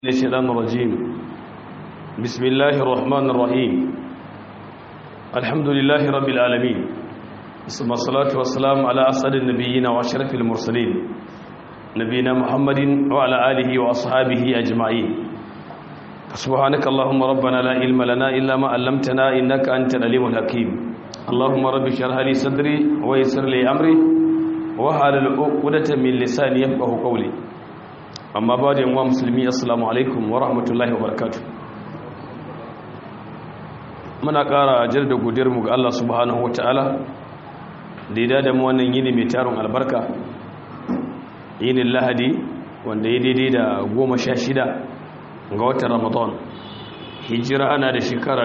الشيطان الرجيم بسم الله الرحمن الرحيم الحمد لله رب العالمين ثم الصلاة والسلام على أسعد النبيين وأشرف المرسلين نبينا محمد وعلى آله وأصحابه أجمعين سبحانك اللهم ربنا لا علم لنا إلا ما علمتنا إنك أنت العليم الحكيم اللهم رب اشرح لي صدري ويسر لي أمري وحلل عقدة من لساني يفقهوا قولي amma ba da yanwa musulmi assalamu alaikum wa rahmatullahi wa barakatu muna ƙara da godiyarmu ga Allah subhanahu wata'ala da ya da mu wannan yini mai tarin albarka yinin lahadi wanda ya daidai da goma sha shida ga watan ramadan hijira ana da shekara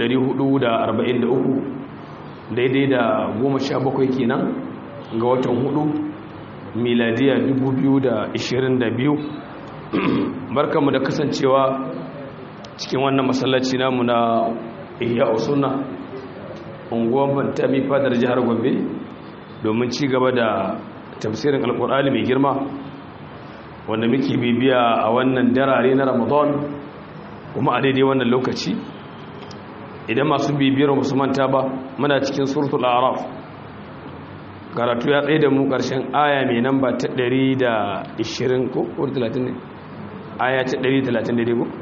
1443 daidai da goma sha bakwai kenan ga watan hudu miladiya 2022 barkanmu da kasancewa cikin wannan masallaci namu na ihya usuna unguwan bantami fadar jihar gombe domin ci gaba da tafsirin alkur'ani mai girma wanda muke bibiya a wannan darare na ramadan kuma a daidai wannan lokaci idan masu bibiyar musu manta ba muna cikin suratul araf karatu ya tsaye da mu ƙarshen aya mai namba ta 120 ko 30 ne aya ta 130 daidai ko?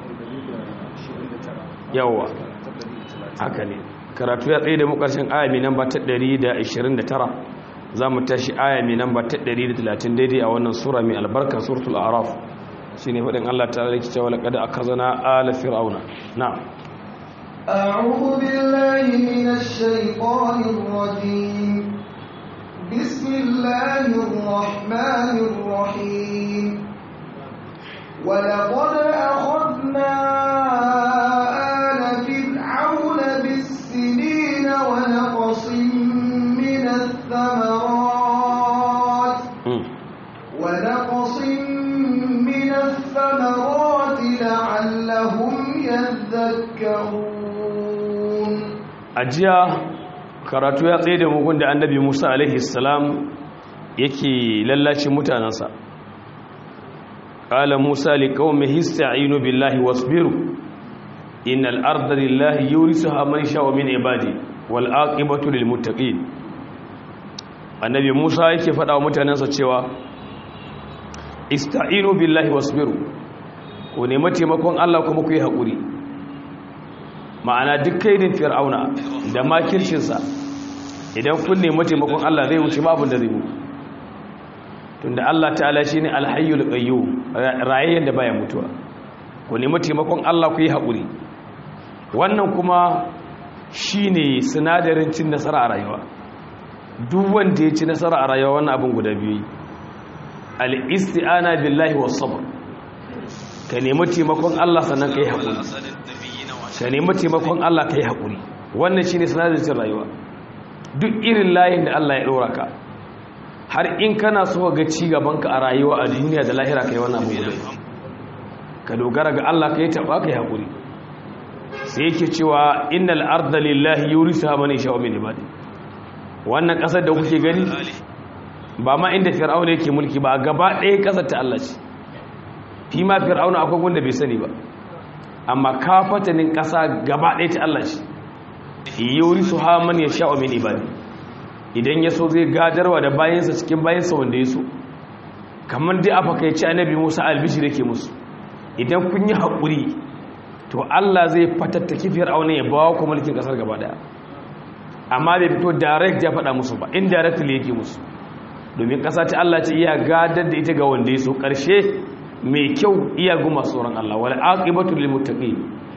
yawa haka ne karatu ya tsaye da mu ƙarshen aya mai namba ta 129 za mu tashi aya mai namba ta 130 daidai a wannan sura mai albarka suratul araf shi ne faɗin allah ta rikki cewa laƙada a kazana ala fir'auna na أعوذ بالله من الشيطان الرجيم بسم الله الرحمن الرحيم ولقد أخذنا آل فرعون بالسنين ونقص من الثمرات ونقص من الثمرات لعلهم يذكرون أجيا karatu ya tsaye da mugun da annabi musa alaihi salam yake lallacin mutanensa ƙala musa liƙaumin hista'inu billahi wasbiru innal arda lillahi yurisuha man sha'a min ibadi wal aqibatu lil muttaqin annabi musa yake faɗa wa mutanensa cewa ista'inu billahi wasbiru ku nemi taimakon Allah kuma ku yi haƙuri ma'ana duk kaidin fir'auna da makircinsa idan kun nemi taimakon Allah zai wuce babu da zai mu tunda Allah ta'ala shine alhayyul qayyum rayayyen da baya mutuwa ku nemi taimakon Allah ku yi haƙuri wannan kuma shine sinadarin cin nasara a rayuwa duk wanda ya ci nasara a rayuwa wannan abin guda biyu al-isti'ana billahi was-sabr ka nemi taimakon Allah sannan ka yi haƙuri ka nemi taimakon Allah ka yi haƙuri wannan shi ne sinadarin rayuwa duk irin layin da Allah ya ɗora ka har in kana so ga ci gabanka a rayuwa a duniya da lahira ka yi wannan abu guda ka dogara ga Allah ka yi taɓa ka yi haƙuri sai yake cewa innal arda lillahi yurisuha man yasha'u min ibadi wannan ƙasar da kuke gani ba ma inda fir'auna yake mulki ba gaba ɗaya ƙasar ta Allah ce fi ma fir'auna akwai wanda bai sani ba amma kafatanin ƙasa gaba ɗaya ta Allah shi yuri su haman ya sha'o min ibadi idan ya so zai gadarwa da bayansa cikin bayansa wanda ya so kamar dai afa kai ci annabi musa albishi da ke musu idan kun yi haƙuri to Allah zai fatattaki fir'auna ya bawa ku mulkin ƙasar gaba ɗaya amma bai fito direct ya faɗa musu ba indirectly yake musu domin ƙasa ta Allah ce iya gadar da ita ga wanda ya so ƙarshe mai kyau iya guma tsoron Allah wal aqibatu lil muttaqin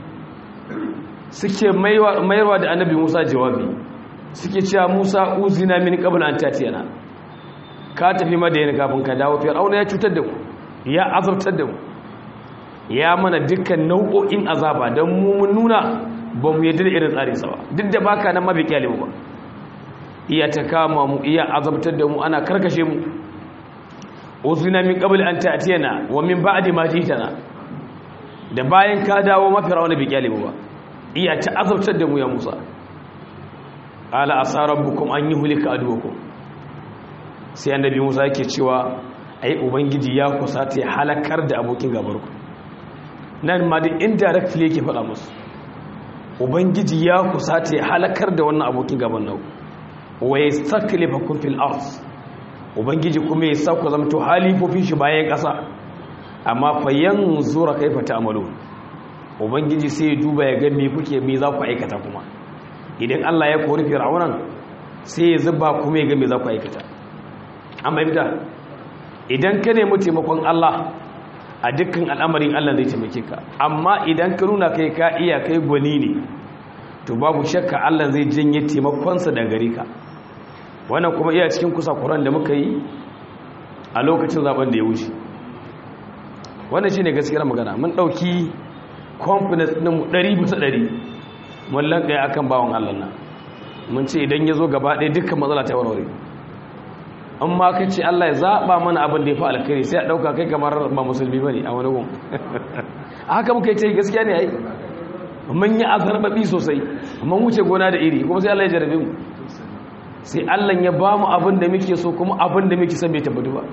suke mayarwa da annabi Musa jawabi suke cewa Musa uzina min qabl an tatiyana ka tafi madayana kafin ka dawo fir'auna ya cutar da ku ya azabtar da mu ya mana dukkan nau'o'in azaba dan mu mun nuna ba mu yadda irin tsarin sa ba duk da baka nan mabi kyale ba iya ta kama mu iya azabtar da mu ana karkashe mu uzina min qabl an ta'tiyana wa min ba'di ma jitana da bayan ka dawo mafi rawana bi kyale ba iya ta azabtar da mu ya Musa ala asarabukum an yuhlika aduwakum sai annabi Musa yake cewa ai ubangiji ya kusa ta halakar da abokin gabarku nan ma da indirectly yake faɗa musu ubangiji ya kusata ya halakar da wannan abokin gaban nau wa yastaklifakum fil ard ubangiji kuma ya sauka zamto halifofin shi bayan ƙasa amma fa yanzura kaifa ta'malu ubangiji sai ya duba ya ga me kuke me za ku aikata kuma idan Allah ya kori fir'aunan sai ya zuba kuma ya ga me za ku aikata an bayyana idan ka nemi taimakon Allah a dukkan al'amarin Allah zai taimake ka amma idan ka nuna kai ka iya kai gwani ne to babu shakka Allah zai janye taimakonsa da gare ka wannan kuma iya cikin kusa kuran da muka yi a lokacin zaben da ya wuce wannan shine gaskiyar magana mun dauki confidence din mu 100 bisa 100 mun lankaya akan bawon Allah nan mun ce idan ya zo gaba ɗaya dukkan matsala ta warware an ma ka ce Allah ya zaɓa mana abin da ya fi alkhairi sai a ɗauka kai kamar ba musulmi ba ne a wani gun a haka muka yi ce gaskiya ne a yi mun yi azarbaɓi sosai mun wuce gona da iri kuma sai Allah ya jarabe mu sai Allah ya ba mu abin da muke so kuma abin da muke son bai tabbatu ba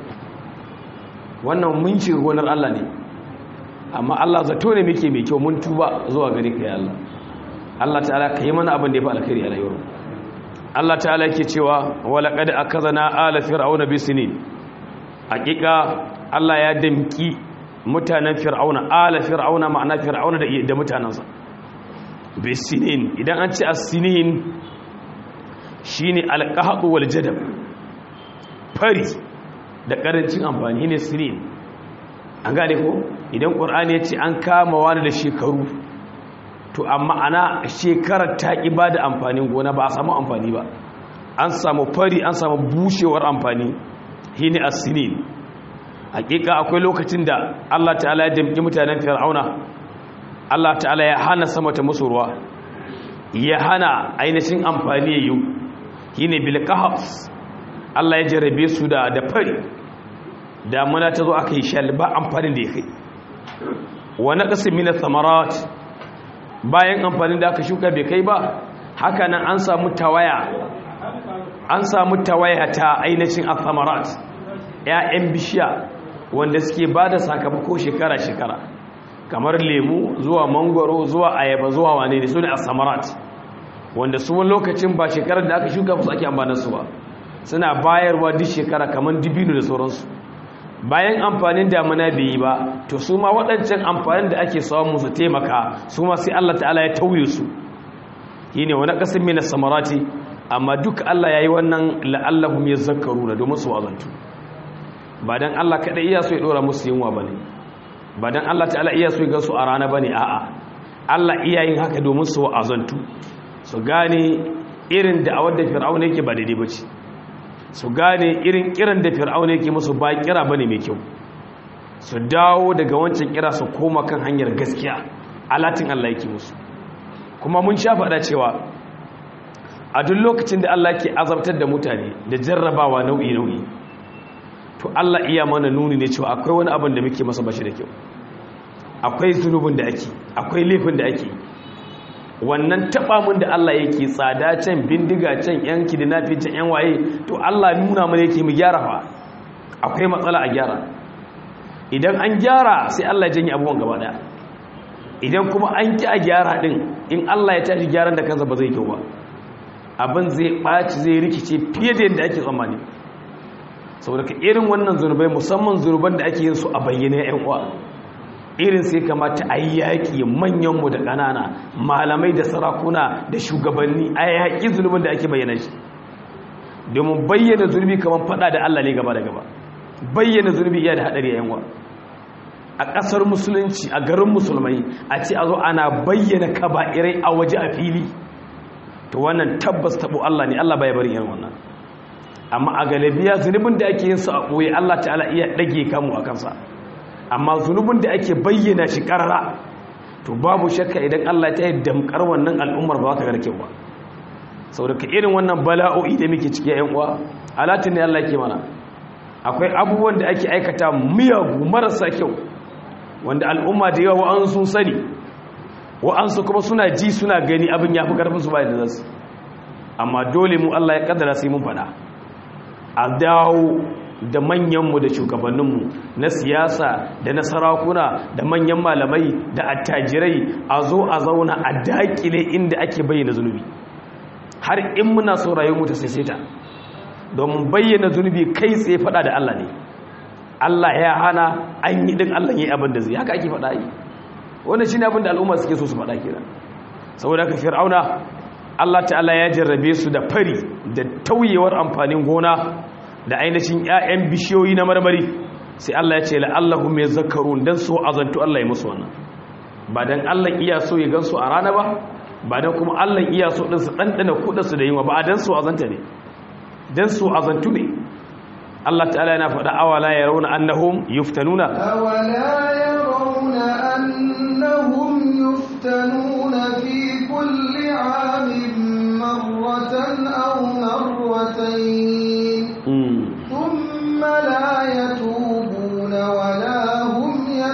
wannan mun ci gonar Allah ne amma Allah zato ne muke mai kyau mun tuba zuwa gare ka ya Allah Allah ta'ala ka yi mana abin da ya fi alkhairi a rayuwar Allah ta'ala yake cewa wala qad akazana ala fir'auna bisinin hakika Allah ya damki mutanen fir'auna ala fir'auna ma'ana fir'auna da da mutanansa bisinin idan an ce as-sinin shine al-qahd wal jadab fari da karancin amfani ne sinin an gane ko idan qur'ani ya ce an kama wani da shekaru to amma ana shekarar ta ƙi ba da amfanin gona ba a samu amfani ba an samu fari an samu bushewar amfani hini asinin hakika akwai lokacin da Allah ta'ala ya damƙi mutanen fir'auna Allah ta'ala ya hana sama ta musu ruwa ya hana ainihin amfani ya yi hini bilqahs Allah ya jarabe su da da fari damuna ta zo aka yi shal ba amfanin da ya kai wa naqsin min ath-thamarat bayan amfanin da aka shuka bai kai ba hakanan an samu tawaya an samu tawaya ta ainihin athamarat ya'yan bishiya wanda suke ba da sakamako shekara-shekara kamar lemu zuwa mangwaro zuwa ayaba zuwa wane ne su ne athamarat wanda su wani lokacin ba shekarar da aka shuka su ake ambanarsu ba suna bayarwa duk shekara kamar dibino da sauransu bayan amfanin damuna bai yi ba to su ma waɗancan amfanin da ake samu su taimaka su ma sai Allah ta'ala ya tauye su yi ne wani ƙasar mina samarati amma duk Allah ya yi wannan la'allahum ya zakaru na domin su wazantu ba don Allah kaɗai iya so ya ɗora musu yunwa ba ne ba don Allah ta'ala iya so ya gansu a rana ba ne a'a Allah iya yin haka domin su wazantu su gane irin da a wadda fir'auna yake ba daidai ba ce su gane irin kiran da fir'auna yake musu ba kira bane mai kyau su dawo daga wancan kira su koma kan hanyar gaskiya alatin Allah yake musu kuma mun sha faɗa cewa a duk lokacin da Allah ke azabtar da mutane da jarrabawa nau'i nau'i to Allah iya mana nuni ne cewa akwai wani abin da muke masa bashi da kyau akwai zunubin da ake akwai laifin da ake wannan taba mun da Allah yake tsada can bindiga can yan kidnapping can yan waye to Allah nuna mana yake mu gyara fa akwai matsala a gyara idan an gyara sai Allah ya janye abubuwan gaba daya idan kuma an ki a gyara din in Allah ya tashi gyaran da kansa ba zai kyau ba abin zai ɓaci zai rikice fiye da yadda ake tsammani saboda ka irin wannan zunubai musamman zunuban da ake yin su a bayyane yan uwa irin sai kamata a yi yaƙi manyanmu da ƙanana malamai da sarakuna da shugabanni a yaƙi zunubin da ake bayyana shi domin bayyana zunubi kamar faɗa da Allah ne gaba da gaba bayyana zunubi iya da haɗari a yanwa a ƙasar musulunci a garin musulmai a ce a zo ana bayyana kaba'irai a waje a fili to wannan tabbas taɓo Allah ne Allah bai bari irin wannan amma a galibiya zunubin da ake yin su a ɓoye Allah ta'ala iya ɗage kamu a kansa amma zunubin da ake bayyana shi karara to babu shakka idan Allah ta yi damkar wannan al'ummar ba za ta garke ba sau daga irin wannan bala'o'i da muke ciki yan uwa alatin ne Allah ke mana akwai abubuwan da ake aikata miyagu marasa kyau wanda al'umma da yawa wa'an sun sani wa'ansu kuma suna ji suna gani abin ya fi karfin su bayan da zasu amma dole mu Allah ya kaddara sai mun faɗa a dawo da manyanmu da shugabanninmu na siyasa da na sarakuna da manyan malamai da attajirai a zo a zauna a dakile inda ake bayyana zunubi har in muna so rayuwar ta sai ta domin bayyana zunubi kai tsaye fada da Allah ne Allah ya hana an yi din Allah yayi abin da zai haka ake fada yi wannan shine abin da al'umma suke so su fada kenan saboda haka fir'auna Allah ta'ala ya jarrabe su da fari da tauyewar amfanin gona da ainihin 'ya'yan bishiyoyi na marmari sai Allah ya ce la'allahum yazakkarun dan so azantu Allah ya musu wannan ba dan Allah iya so ya gansu a rana ba ba dan kuma Allah iya so din su dandana kudin su da yinwa ba dan so azanta ne dan so azantu ne Allah ta'ala yana faɗa awala yarawna annahum yuftanuna أولا يرون أنهم يفتنون في كل عام مرة أو مرتين mm. ثم لا يتوبون ولا هم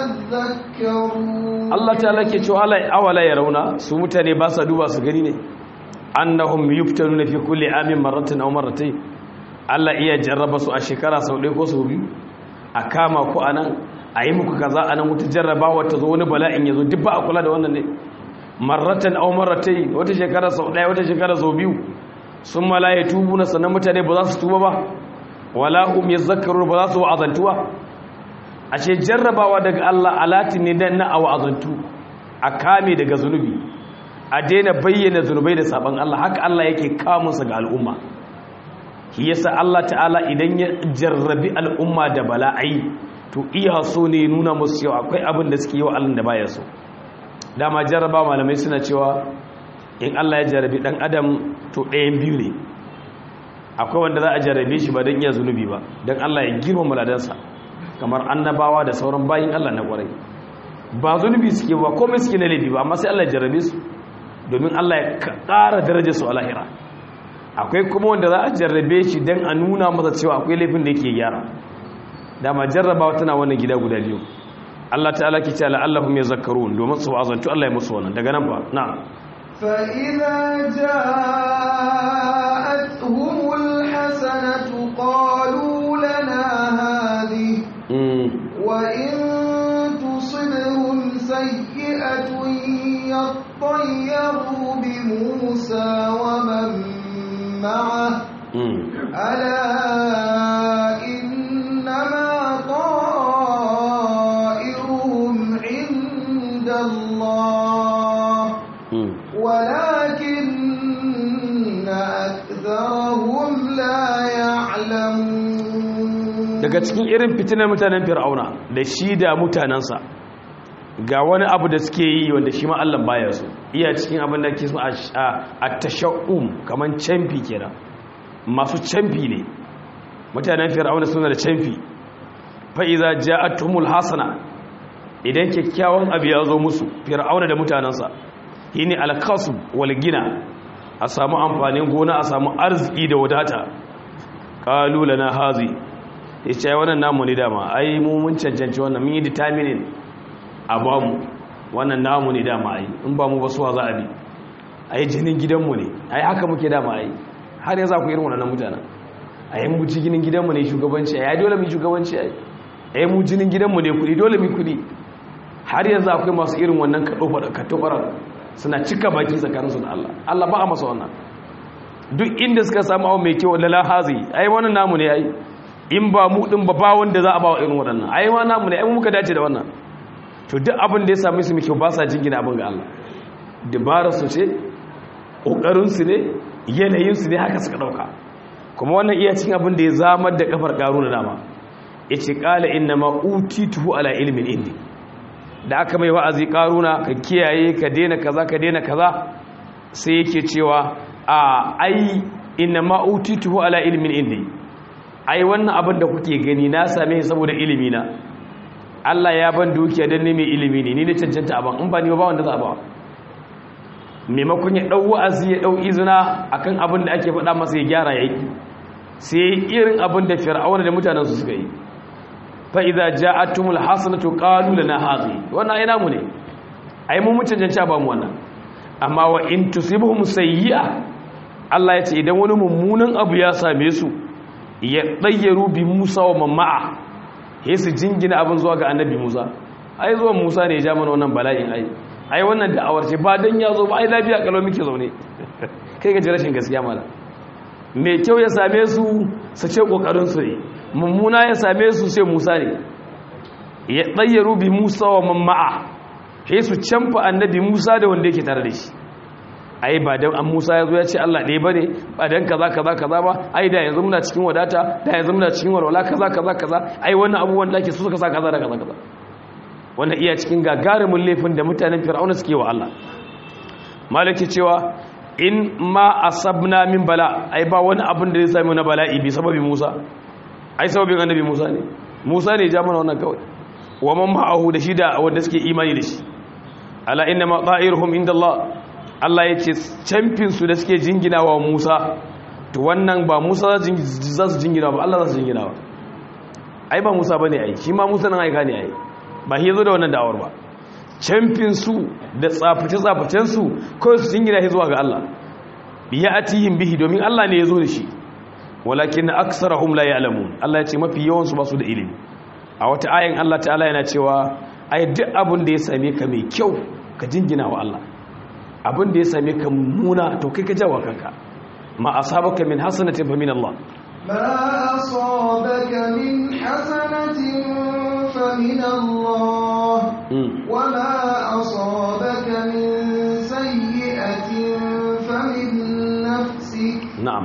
يذكرون Allah ta'ala ke cewa ala awala yarawna su mutane ba sa duba su gani ne annahum yuftanuna fi kulli amin marratan aw marratayn Allah iya jarraba su a shekara sau ɗaya ko sau biyu a kama ku anan a yi muku kaza anan wata jarrabawa ta zo wani bala'in ya zo duk ba a kula da wannan ne marratan aw marratayn wata shekara sau ɗaya wata shekara sau biyu sun ma la yatubuna sannan mutane ba za su tuba ba wala hum yazakkarun ba za su wa'azantuwa ashe jarrabawa daga Allah alati ne dan na awazantu a kame daga zunubi a daina bayyana zunubai da saban Allah haka Allah yake kamunsa ga al'umma shi yasa Allah ta'ala idan ya jarrabi al'umma da bala'ai to iya so ne nuna musu cewa akwai abin da suke yi wa Allah da baya so dama jarraba malamai suna cewa in Allah ya jarrabi dan adam to ɗayan biyu ne akwai wanda za a jarrabe shi ba don iya zunubi ba don Allah ya girma maladansa kamar annabawa da sauran bayin Allah na kwarai ba zunubi suke ba komai suke na laifi ba amma sai Allah ya jarrabe su domin Allah ya ƙara darajar su a lahira akwai kuma wanda za a jarrabe shi don a nuna masa cewa akwai laifin da yake gyara dama jarrabawa tana wannan gida guda biyu Allah ta'ala ke ce la'allahum yazakkarun domin su azantu Allah ya musu wannan daga nan fa na'am فإذا جاءتهم الحسنة قالوا لنا هذه mm. وإن تصبهم سيئة يطيروا بموسى ومن معه mm. ألا إنما طائرهم عند الله mm. ولكن أكثرهم لا يعلمون daga cikin irin fitinar mutanen fir'auna da shi da mutanensa ga wani abu da suke yi wanda shi ma Allah baya so iya cikin abin da ke so a tasha'um kaman canfi kenan masu canfi ne mutanen fir'auna suna da canfi fa iza ja'atuhumul hasana idan kyakkyawan abu ya zo musu fir'auna da mutanensa yini alkasb wal gina a samu amfanin gona a samu arziki da wadata qalu lana hazi ya ce wannan namu ne dama ai mu mun cancanci wannan mun yi determining a ba mu wannan namu ne dama ai in ba mu ba suwa za a bi ai jinin gidanmu ne ai haka muke dama ai har yanzu ku irin wannan mutanen ai mu jinin gidanmu ne shugabanci ai dole mu shugabanci ai ai mu jinin gidanmu ne kudi dole mu kudi har yanzu akwai masu irin wannan katofara suna cika baki tsakaninsu da Allah Allah ba a masa wannan duk inda suka samu abu mai kyau lala hazi ai wannan namu ne ai in ba mu din ba ba wanda za a ba wa irin waɗannan ai ma namu ne ai mu muka dace da wannan to duk abin da ya same su muke ba sa jingina abin ga Allah dabarar su ce kokarin su ne yanayin su ne haka suka dauka kuma wannan iya cikin abin da ya zamar da kafar karuna dama yace qala inna ma utituhu ala ilmin indi da aka mai wa'azi karuna ka kiyaye ka daina kaza ka daina kaza sai yake cewa a ai inna ma utituhu ala ilmin indi ai wannan abin da kuke gani na same shi saboda ilimi na Allah ya ban dukiya don ne mai ilimi ne ni ne cancanta abin in ba ni ba wanda za a ba maimakon ya ɗau wa'azi ya ɗau izina akan abin da ake faɗa masa ya gyara ya yi sai irin abin da fir'auna da mutanen su suka yi fa idza ja'atumul hasanatu qalu lana hadhi wannan ai namu ne ai mu mun cancanta ba mu wannan amma wa in tusibuhum sayyi'a Allah ya ce idan wani mummunan abu ya same su ya ɗayyaru bi musa wa mamma'a ya su jingina abin zuwa ga annabi musa ai zuwa musa ne ya ja mana wannan bala'in ai ai wannan da'awar ce ba don ya zo ba ai lafiya kalau muke zaune kai gaji rashin gaskiya mala mai kyau ya same su su ce kokarin su ne mummuna ya same su sai musa ne ya ɗayyaru bi musa wa mamma'a ya su canfa annabi musa da wanda yake tare da shi ai ba dan an Musa ya zo ya ce Allah ɗaya bane ba dan kaza kaza kaza ba ai da yanzu muna cikin wadata da yanzu muna cikin walwala kaza kaza kaza ai wannan abubuwan da ake so suka sa kaza da kaza kaza wannan iya cikin gagarumin laifin da mutanen Fir'auna suke wa Allah malaki cewa in ma asabna min bala ai ba wani abin da zai sami na bala'i bi sababi Musa ai sababin annabi Musa ne Musa ne ya ja mana wannan kawai wa man ma'ahu da shi da wanda suke imani da shi ala inna ma ta'iruhum inda Allah Allah ya ce camfinsu da suke jingina wa Musa to wannan ba Musa za su jingina ba Allah za su jingina ba ai ba Musa ba ne ai shi ma Musa nan aika ne ai ba shi zo da wannan da'awar ba camfinsu da tsaface-tsafacensu kawai su jingina shi zuwa ga Allah biya atihim bihi domin Allah ne ya zo da shi walakin aksarahum la ya'lamun Allah ya ce mafi yawansu ba su da ilimi a wata ayin Allah ta'ala yana cewa ai duk abin da ya same ka mai kyau ka jingina wa Allah abin da ya same ka mummuna to kai ka jawa kanka ma asabaka min hasanatin fa min Allah ما أصابك من حسنة فمن الله وما أصابك من سيئة فمن نفسك نعم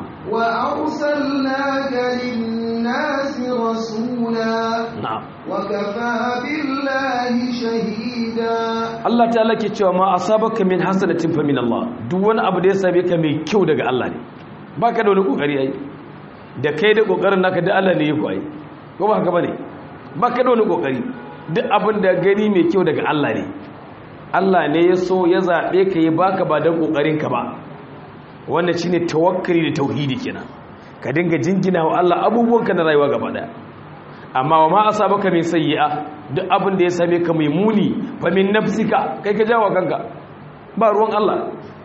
وأرسلناك للناس رسولا نعم وكفى بالله شهيدا Allah ta'ala ke cewa ma asabaka min hasanatin fa min Allah duk wani abu da ya same ka mai kyau daga Allah ne baka da wani kokari ai da kai da kokarin naka da Allah ne ya ku ai ko ba haka bane baka da wani kokari duk abin da gani mai kyau daga Allah ne Allah ne ya so ya zabe ka yi baka ba dan kokarin ka ba wannan shine tawakkali da tauhidi kenan ka dinga jingina wa Allah abubuwanka na rayuwa gaba daya amma wa ma asabaka min sayyi'a duk abin da ya same ka mai muni fa min nafsika kai ka jawo kanka ba ruwan Allah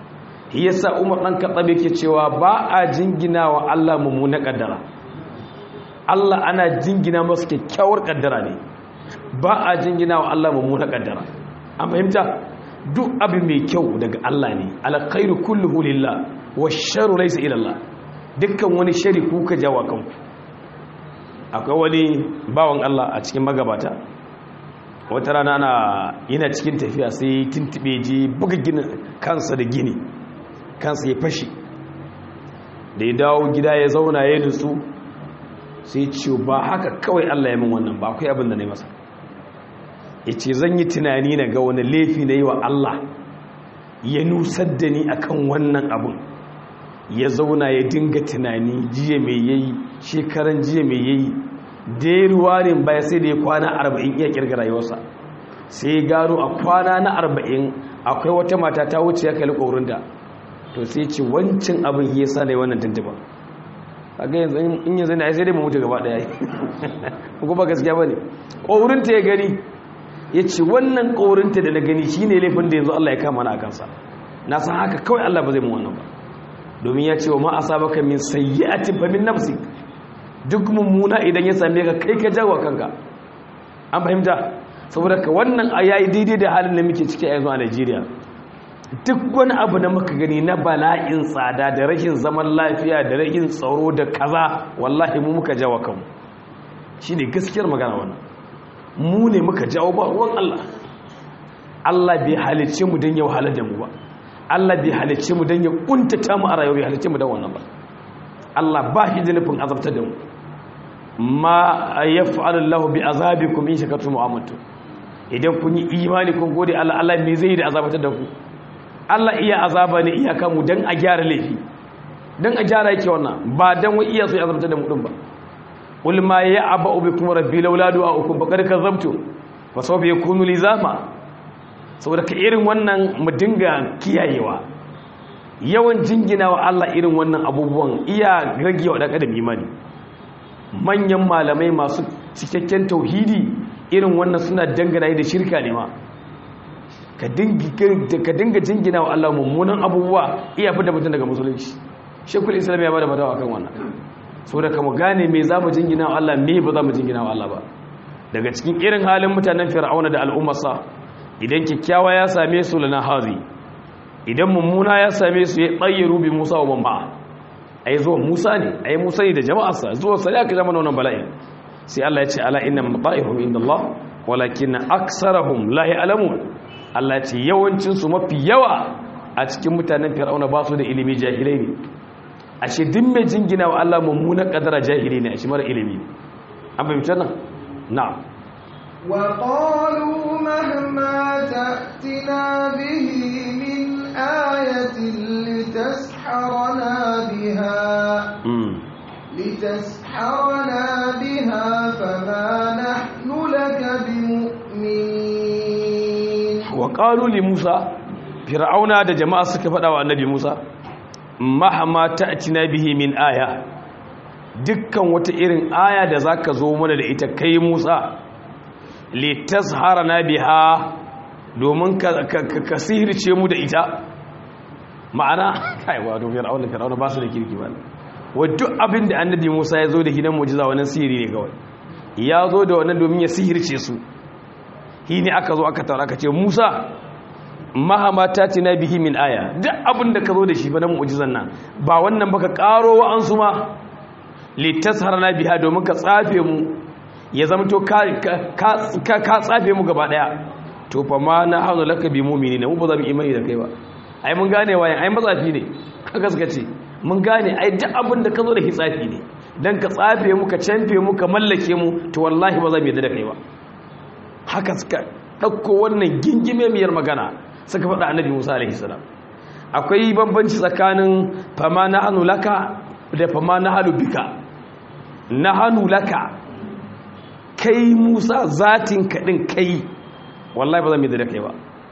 yasa Umar dan Khattab yake cewa ba a jingina wa Allah mummuna kaddara Allah ana jingina masa kyakkyawar kaddara ne ba a jingina wa Allah mummuna kaddara an fahimta duk abu mai kyau daga Allah ne alkhairu kulluhu lillah washarru laysa ila Allah dukkan wani shari ku ka jawo kanku akwai wani bawan Allah a cikin magabata wata rana ana yana cikin tafiya sai tuntube ji buga ginin kansa da gini kansa ya fashi da ya dawo gida ya zauna ya nutsu sai ce ba haka kawai Allah ya min wannan ba akwai abin da na yi masa ya ce zan yi tunani na ga wani laifi na yi wa Allah ya nusar da ni akan wannan abin ya zauna ya dinga tunani jiya mai yayi shekaran jiya mai yayi da ya ruwarin baya sai da ya kwana arba'in iya kirga rayuwarsa sai gano a kwana na arba'in akwai wata mata ta wuce ya kalli ƙorinta to sai ce wancan abin ya sa da wannan tuntuba a ga yanzu in yanzu ne a sai dai mu mutu gaba ɗaya ko ba gaskiya ba ne ƙorinta ya gani ya ce wannan ƙorinta da na gani shi ne laifin da yanzu Allah ya kama na a kansa na san haka kawai Allah ba zai mu wannan ba domin ya ce wa ma asabaka min sayyi'atin fa min nafsik duk mummuna idan ya same ka kai ka jawo kanka an fahimta saboda ka wannan ayayi daidai da halin da muke ciki a yanzu a Najeriya duk wani abu da muka gani na bala'in tsada da rashin zaman lafiya da rashin tsaro da kaza wallahi mu muka jawo kanmu shine gaskiyar magana wannan mu ne muka jawo ba ruwan Allah Allah bai halicce mu don ya wahalar da mu ba Allah bai halicce mu don ya kuntata mu a rayuwa bai halicce mu don wannan ba Allah ba shi da nufin azabtar da mu ma yaf'alu Allahu bi azabikum in shakartum wa amantum idan kun yi imani kun gode Allah Allah me zai yi da azabatar da ku Allah iya azaba ne iyaka mu dan a gyara laifi dan a gyara yake wannan ba dan wai iya so ya azabtar da mu din ba qul ma ya'ba'u bikum rabbi laula du'a'ukum faqad kadzabtum fa sawfa yakunu lizama saboda ka irin wannan mu dinga kiyayewa yawan jingina wa Allah irin wannan abubuwan iya rage wa ɗan adam imani manyan malamai masu cikakken tauhidi irin wannan suna dangana da shirka ne ma ka dinga jingina wa Allah mummunan abubuwa iya fi da mutum daga musulunci shekul islam ya bada fatawa kan wannan so da kama gane me za mu jingina wa Allah me ba za mu jingina wa Allah ba daga cikin irin halin mutanen fir'auna da al'ummarsa idan kyakkyawa ya same su lana hazi idan mummuna ya same su ya tsayyaru bi musa wa bamba ai zuwa musa ne ai musa ne da jama'arsa zuwa sai aka zama wannan bala'i sai Allah ya ce ala inna mata'ihum indallah walakin aksarahum la ya'lamun Allah ya ce yawancin su mafi yawa a cikin mutanen fir'auna ba su da ilimi jahilai ne ashe duk mai jingina wa Allah mummunan kadara jahili ne ashe mara ilimi an fahimta nan na'am وقالوا مهما تأتنا به من آية لتسحرنا بها لتسحرنا بها فما نحن لك بمؤمنين وقالوا لموسى فرعون da jama'a suka faɗa wa annabi Musa mahama ta'tina bihi min aya dukkan wata irin aya da zaka zo mana da ita kai Musa litazharana biha domin ka sihirce mu da ita ma'ana kai wa do fir'auna fir'auna ba su da kirki ba wa duk abin da annabi Musa ya zo da hidan mu'jiza wannan sihiri ne kawai ya zo da wannan domin ya sihirce su hi ne aka zo aka taura aka ce Musa mahama tatina bihi min aya duk abin da ka zo da shi ba na mu'jizan nan ba wannan baka karo wa an su ma litasharana biha domin ka tsafe mu ya zama to ka tsafe mu gaba daya to fa ma na hazo laka bi mu'minina mu ba za mu imani da kai ba ai mun gane wayan ai matsafi ne haka suka ce mun gane ai duk abin da ka zo da hitsafi ne dan ka tsafe mu ka canfe mu ka mallake mu to wallahi ba za mu yadda da kai ba haka suka dauko wannan gingime miyar magana suka faɗa annabi Musa alaihi salam akwai bambanci tsakanin fama na hanu laka da fama na hanu bika na hanu laka kai Musa zatin kaɗin kai wallahi ba za mu yadda da kai ba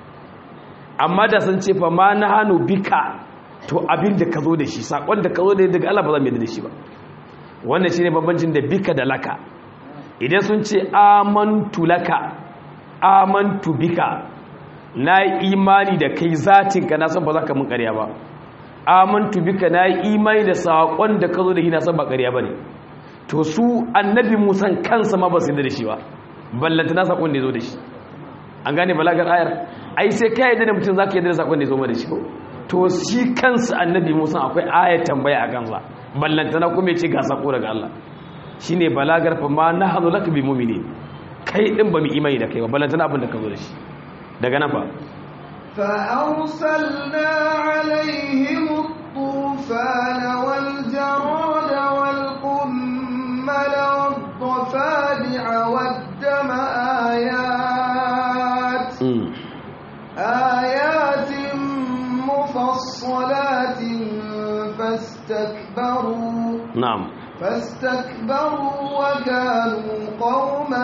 amma da sun ce fama na hanu bika to abin da ka zo da shi sakon da ka zo da daga Allah ba za mu yadda da shi ba wannan shine bambancin da bika da laka idan sun ce amantu laka amantu bika na yi imani da kai zatin ka na san ba za ka mun ƙarya ba amantu bika na yi imani da sakon da ka zo da shi na san ba ƙarya ba ne to su annabi musan kansa ma ba su yadda da shi ba ballanta na sakon da ya zo da shi an gane balagar ayar ai sai ka yadda da mutum za ka yadda da sakon da ya zo ma da shi ko to shi kansa annabi musa akwai ayar tambaya a kansa ballantana kuma ya ce ga sako daga Allah shi ne balagar fa ma na hannu laka bi mumini kai din ba mu imani da kai ba ballantana abin da ka zo da shi daga nan fa فأرسلنا عليهم الطوفان والجراد والقمل والضفادع والدم آيات آيات مفصلات فاستكبروا na'am فاستكبروا وكانوا قوما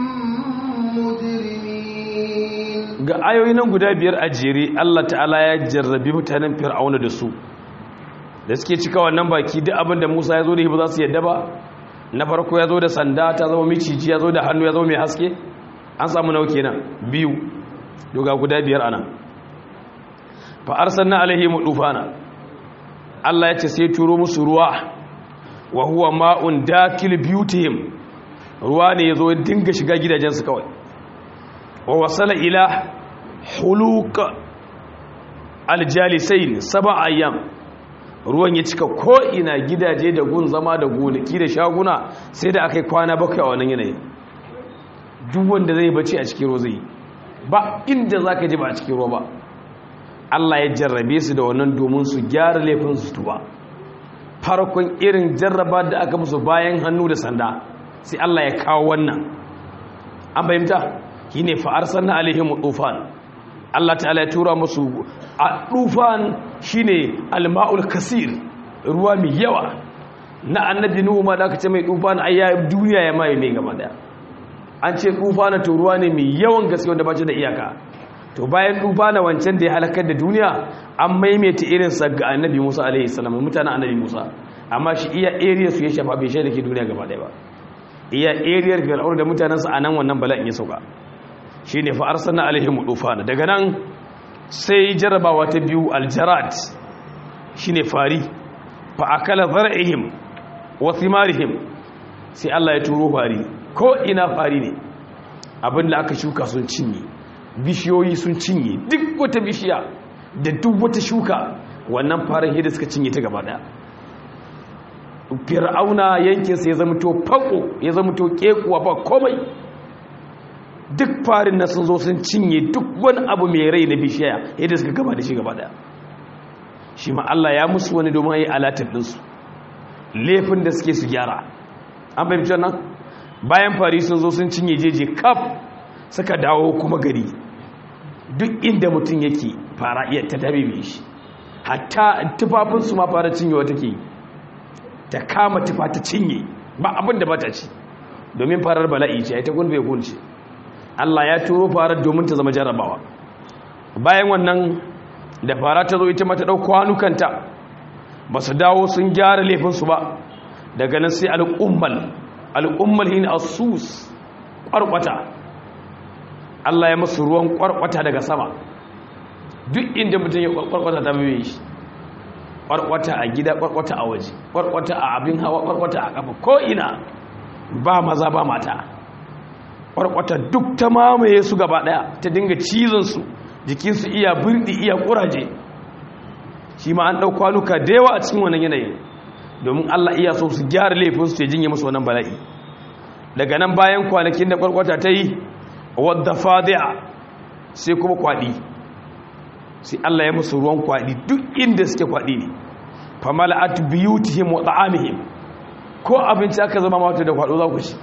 مجرمين ga ayoyi nan guda biyar a jere Allah ta'ala ya jarrabi mutanen fir'auna da su da suke cika wannan baki duk abin da Musa ya zo da shi ba za su yadda ba na farko ya zo da sanda ta zama miciji ya zo da hannu ya zama mai haske an samu nau kenan biyu doga guda biyar ana fa arsalna alaihim dufana Allah ya ce sai turo musu ruwa wa huwa ma'un dakil biyutihim ruwa ne yazo ya dinga shiga gidajensu kawai wa wasala ila huluq aljalisain sab'a ayyam ruwan ya cika ko ina gidaje da gun zama da gonaki da shaguna sai da akai kwana bakwai a wannan yanayi duk wanda zai bace a cikin ruwa zai ba inda zaka je ba a cikin ruwa ba Allah ya jarrabe su da wannan domin su gyara laifin su tuba farkon irin jarraba da aka musu bayan hannu da sanda sai Allah ya kawo wannan an fahimta shine fa arsalna alaihim tufan Allah ta'ala ya tura musu a tufan shine alma'ul kasir ruwa mai yawa na annabi nuhu ma da aka ce mai tufan ayya duniya ya mai mai gaba daya an ce tufana to ruwa ne mai yawan gaske wanda ba da iyaka to bayan tufana wancan da ya halakar da duniya an maimaita irin sa ga annabi Musa alaihi salam mutanen annabi Musa amma shi iya area su ya shafa bai shaida ke duniya gaba daya ba iya area fir'aun da mutanensa a nan wannan bala'in ya sauka shine fa arsalna alaihim tufana daga nan sai jarabawa ta biyu aljarad shine fari fa akala zar'ihim wa thimarihim sai Allah ya turo fari ko ina fari ne abin da aka shuka sun cinye bishiyoyi sun cinye duk wata bishiya da duk wata shuka wannan farin hida suka cinye ta gaba daya fir'auna yankinsa ya zama to fako ya zama to kekuwa ba komai duk farin na sun zo sun cinye duk wani abu mai rai na bishiya yadda suka gaba da shi gaba daya shi ma Allah ya musu wani domin yi alatin ɗinsu laifin da suke su gyara an fahimci nan bayan fari sun zo sun cinye jeje kaf suka dawo kuma gari duk inda mutum yake fara iya ta tabi shi hatta tufafinsu ma fara cinyewa take yi ta kama tufa ta cinye ba abin da ba ta ci domin farar bala'i ce ita gun bai gunce Allah ya turo farar domin ta zama jarrabawa bayan wannan da fara ta zo ita mata ɗau kwanukanta ba su dawo sun gyara laifinsu ba daga nan sai al'ummal al'ummal hin asus ƙwarƙwata Allah ya masu ruwan ƙwarƙwata daga sama duk inda mutum ya ƙwarƙwata ta bai shi ƙwarƙwata a gida ƙwarƙwata a waje ƙwarƙwata a abin hawa ƙwarƙwata a ƙafa ko ina ba maza ba mata ƙwarƙwata duk ta mamaye su gaba ɗaya ta dinga cizonsu jikinsu iya birɗi iya ƙuraje shi ma an ɗau kwanuka da yawa a cikin wannan yanayin domin Allah iya so su gyara laifinsu ta jinye musu wannan bala'i daga nan bayan kwanakin da ƙwarƙwata ta yi wadda fadi'a sai kuma kwaɗi sai Allah ya musu ruwan kwaɗi duk inda suke kwaɗi ne famala'at biyutihim wa ta'amihim ko abinci aka zama mata da kwaɗo za ku ci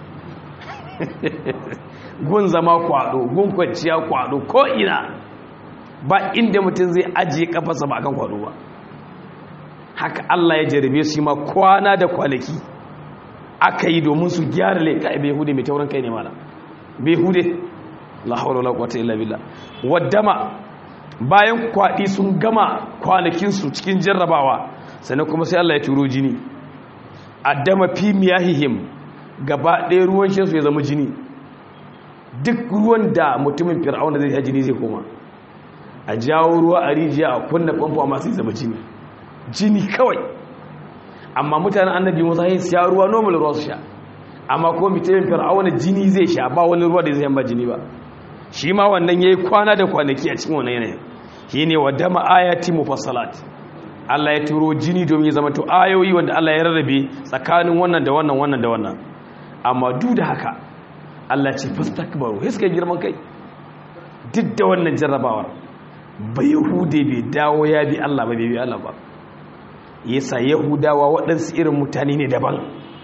gun zama kwaɗo gun kwanciya kwaɗo ko ina ba inda mutum zai ajiye kafasa ba kan kwaɗo ba haka Allah ya jarabe su ma kwana da kwanaki aka yi domin su gyara laika a bai hude mai taurin kai ne mala bai hude la hawla wala quwwata illa billah waddama bayan kwaɗi sun gama kwanakinsu cikin jarrabawa sannan kuma sai Allah ya turo jini addama fi miyahihim gaba ɗaya ruwan shansu ya zama jini duk ruwan da mutumin fir'auna zai ya jini zai koma a jawo ruwa a rijiya a kunna famfo amma sai zama jini jini kawai amma mutanen annabi musa ya siya ruwa normal ruwa su sha amma ko mutumin fir'auna jini zai sha ba wani ruwa da zai yamba jini ba shi ma wannan yayi kwana da kwanaki a cikin wannan yanayin shine wa dama ayati mufassalat Allah ya turo jini domin ya zama to ayoyi wanda Allah ya rarrabe tsakanin wannan da wannan wannan da wannan amma duk da haka Allah ce fastakbaru sai suka girman kai duk da wannan jarrabawar ba yahude bai dawo ya bi Allah ba bai bi Allah ba yasa yahudawa waɗansu irin mutane ne daban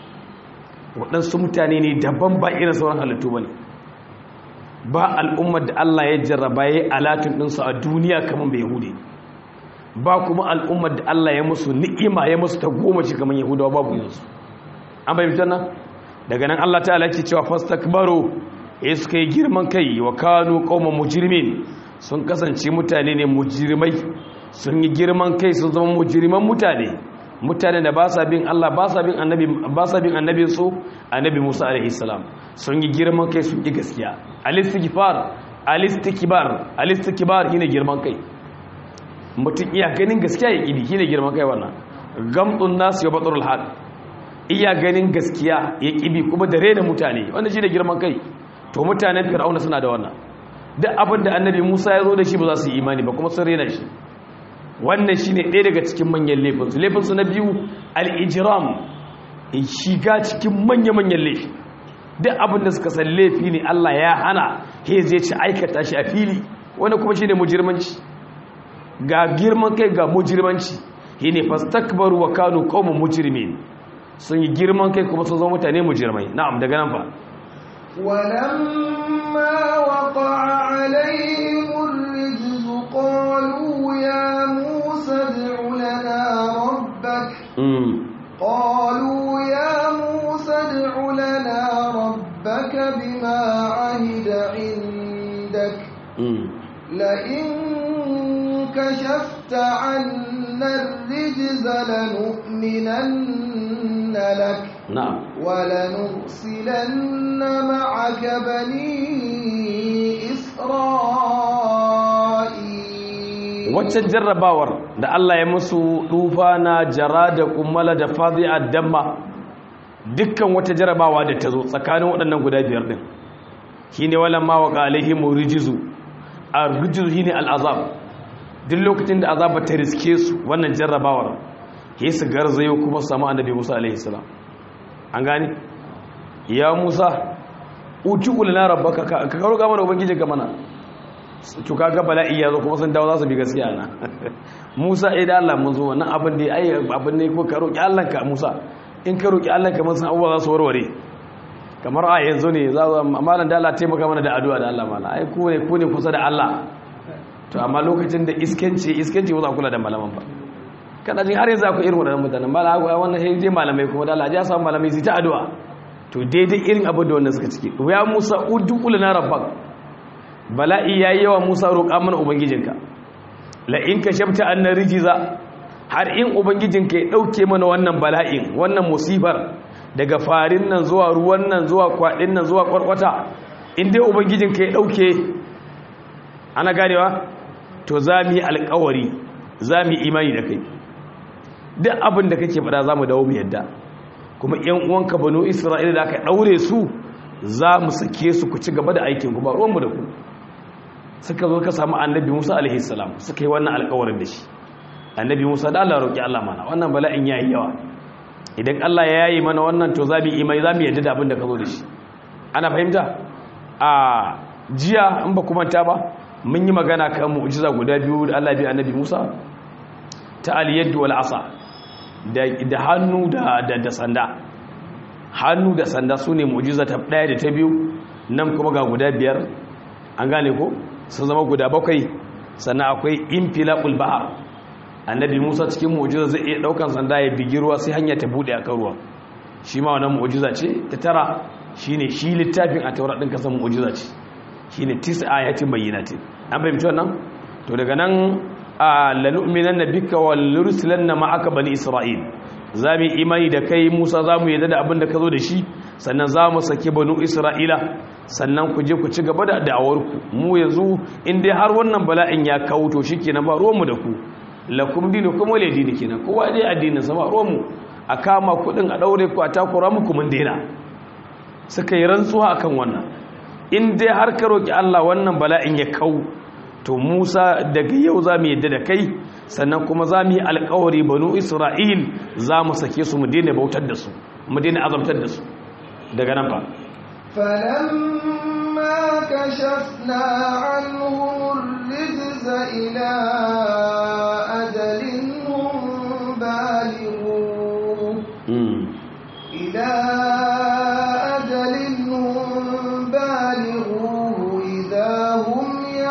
waɗansu mutane ne daban ba irin sauran halittu ba ne ba al'ummar da Allah ya jarraba ya yi alatun ɗinsu a duniya kamar bai yahude ba kuma al'ummar da Allah ya musu ni'ima ya musu ta goma shi kamar yahudawa babu yanzu an bayyanta nan daga nan Allah ta'ala ke cewa fastakbaru ya suka yi girman kai wa kanu qauman mujrimin sun kasance mutane ne mujrimai sun yi girman kai sun zama mujriman mutane mutane da ba sa bin Allah ba sa bin annabi ba sa bin annabin su annabi Musa alaihi salam sun yi girman kai sun yi gaskiya al-istighfar al-istikbar al-istikbar shine girman kai mutum iya ganin gaskiya ya kidi shine girman kai wannan gamdun nas ya batrul haq iya ganin gaskiya ya kibi kuma da rena mutane wanda shine girman kai to mutanen fir'auna suna da wannan duk abin da annabi Musa ya zo da shi ba za su yi imani ba kuma sun rena shi wannan shine ɗaya daga cikin manyan laifinsu laifinsu na biyu al-ijram shiga cikin manya-manyan laifi duk abin da suka san laifi ne Allah ya hana he zai ci aikata shi a fili wanda kuma shine mujirmanci ga girman kai ga mujirmanci shine fastakbaru wa kanu qauman mujrimin sun yi girman kai kuma sun zama mutane mujirmai na'am daga nan fa ولما وقع عليهم الرجز قالوا يا موسى ادع لنا ربك قالوا يا موسى ادع لنا ربك بما عهد عندك لئن كشفت عنا الرجز لنؤمنن لك na'am ولنرسلن معك بني waccan jarrabawar da Allah ya musu dufa na jara da kummala da fadi'a damma dukkan wata jarrabawa da ta zo tsakanin waɗannan guda biyar din shine walan ma wa alaihim rijzu ar-rijzu shine al-azab duk lokacin da azaba ta riske su wannan jarrabawar sai su garzayo kuma samu annabi Musa alaihi salam an gane ya Musa uti ulana rabbaka ka karo ga mana ubangiji ga mana to kaga bala'i ya zo kuma sun dawo za su bi gaskiya na Musa eh da Allah mun zo wannan abin da ai abin ne ko ka roki Allah ka Musa in ka roki Allah ka mun san abubuwa za su warware kamar a yanzu ne za a malam da Allah taimaka mana da addu'a da Allah mana ai ku ne ku ne kusa da Allah to amma lokacin da iskanci iskanci ba za kula da malaman ba kada jin har yanzu akwai irin wadannan mutanen ba la wannan sai je malamai kuma da Allah ya samu malamai su ta addu'a to daidai irin abin da wannan suka ciki ya Musa udul na rabbak bala'i yayi yawa Musa roƙa mana ubangijinka la in kashafta anna rijiza har in ubangijinka ya dauke mana wannan bala'in wannan musibar daga farin nan zuwa ruwan nan zuwa kwadin nan zuwa kwarkwata in dai ubangijinka ya dauke ana ganewa to za mu yi alkawari za mu yi imani da kai duk abin da kake faɗa za mu dawo mu yadda kuma yan uwanka banu isra'ila da aka ɗaure su za mu sake su ku ci gaba da aikin ku ba ruwanmu da ku suka zo ka samu annabi musa alaihi salam suka yi wannan alkawarin da shi annabi musa da allah roƙi allah mana wannan bala'in ya yi yawa idan allah ya yayi mana wannan to za mu yi imani za mu yadda da abin da ka zo da shi ana fahimta a jiya in ba kuma ta ba mun yi magana kan mu'jiza guda biyu da Allah bi annabi Musa ta al-yad wal asa da hannu da da sanda hannu da sanda sune mu'jiza ta daya da ta biyu nan kuma ga guda biyar an gane ko sun zama guda bakwai sannan akwai infilaqul bahr annabi Musa cikin mu'jiza zai iya daukan sanda ya bigi ruwa sai hanya ta bude a kan ruwa shi ma wannan mu'jiza ce ta tara shine shi littafin a taurat din kasan mu'jiza ce shine tis ayatin bayyinatin an fahimci wannan to daga nan a lanu'minan nabika wal nursilanna ma'aka bani isra'il zamu imani da kai Musa zamu yadda da abin da ka zo da shi sannan zamu sake banu isra'ila sannan ku je ku ci gaba da da'awar ku mu yanzu in dai har wannan bala'in ya kawo to shikenan ba ruwan mu da ku lakum dinukum wal dini kenan kowa dai addinin sa ba ruwan mu a kama kudin a daure ku a takura muku mun daina suka yi rantsuwa akan wannan in dai har ka roƙi Allah wannan bala'in ya kau to Musa daga yau za mu yadda da kai sannan kuma za mu yi alkawari banu Isra'il za mu sake su mu daina bautar da su mu daina azabtar da su daga nan ba فلما كشفنا عنهم الرجز إلى أجل هم بالغوه إلى أجل هم بالغوه إذا هم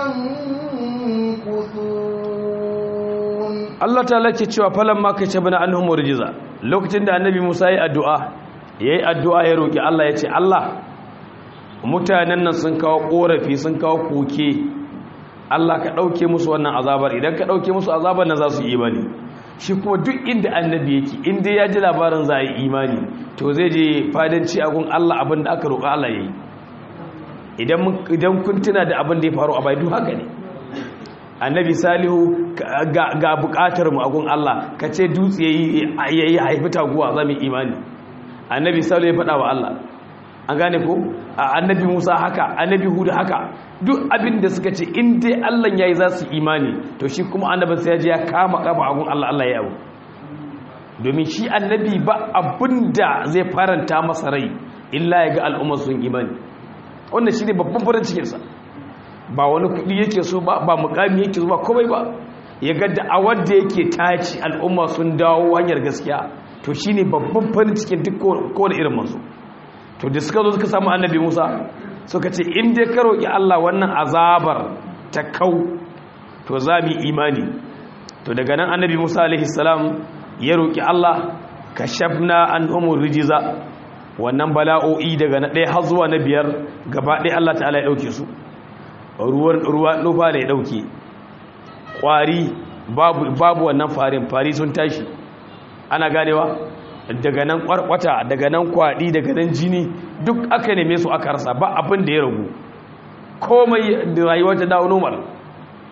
ينكثون Allah ta lake cewa falan ma kai bana anhum rijiza lokacin da annabi Musa yayi addu'a yayi addu'a ya roki Allah ya ce Allah mutanen nan sun kawo korafi sun kawo koke Allah ka dauke musu wannan azabar idan ka dauke musu azabar nan za su yi imani shi kuma duk inda annabi yake inda ya ji labarin za a yi imani to zai je fadanci a gun Allah abin da aka roƙa Allah yayi idan kun tuna da abin da ya faru a bai duk haka ne annabi salihu ga bukatar mu agun Allah ka ce dutse yayi haifi taguwa za mu imani annabi salihu ya faɗa wa Allah an gane ko annabi Musa haka annabi Hud haka duk abin da suka ce in dai Allah yayi za su imani to shi kuma annabin sai ya je ya kama kafa agun Allah Allah ya yawo domin shi annabi ba abinda zai faranta masa rai illa ya ga al'ummar sun imani wannan shine babban farin cikin sa ba wani kudi yake so ba ba mukami yake so ba komai ba ya ga da'awar da yake taci al'umma sun dawo hanyar gaskiya to shine babban farin cikin duk kowane irin manzo to da suka zo suka samu annabi Musa suka ce in dai ka roki Allah wannan azabar ta kau to za mu imani to daga nan annabi Musa alaihi salam ya roki Allah kashafna an umur rijiza wannan bala'o'i daga na ɗaya har zuwa na biyar gaba ɗaya Allah ta'ala ya ɗauke su ruwan ruwa nufa da ya ɗauke ƙwari babu wannan farin fari sun tashi ana ganewa daga nan ƙwarƙwata daga nan kwaɗi daga nan jini duk aka neme su aka rasa ba abin da ya ragu komai da rayuwa ta dawo normal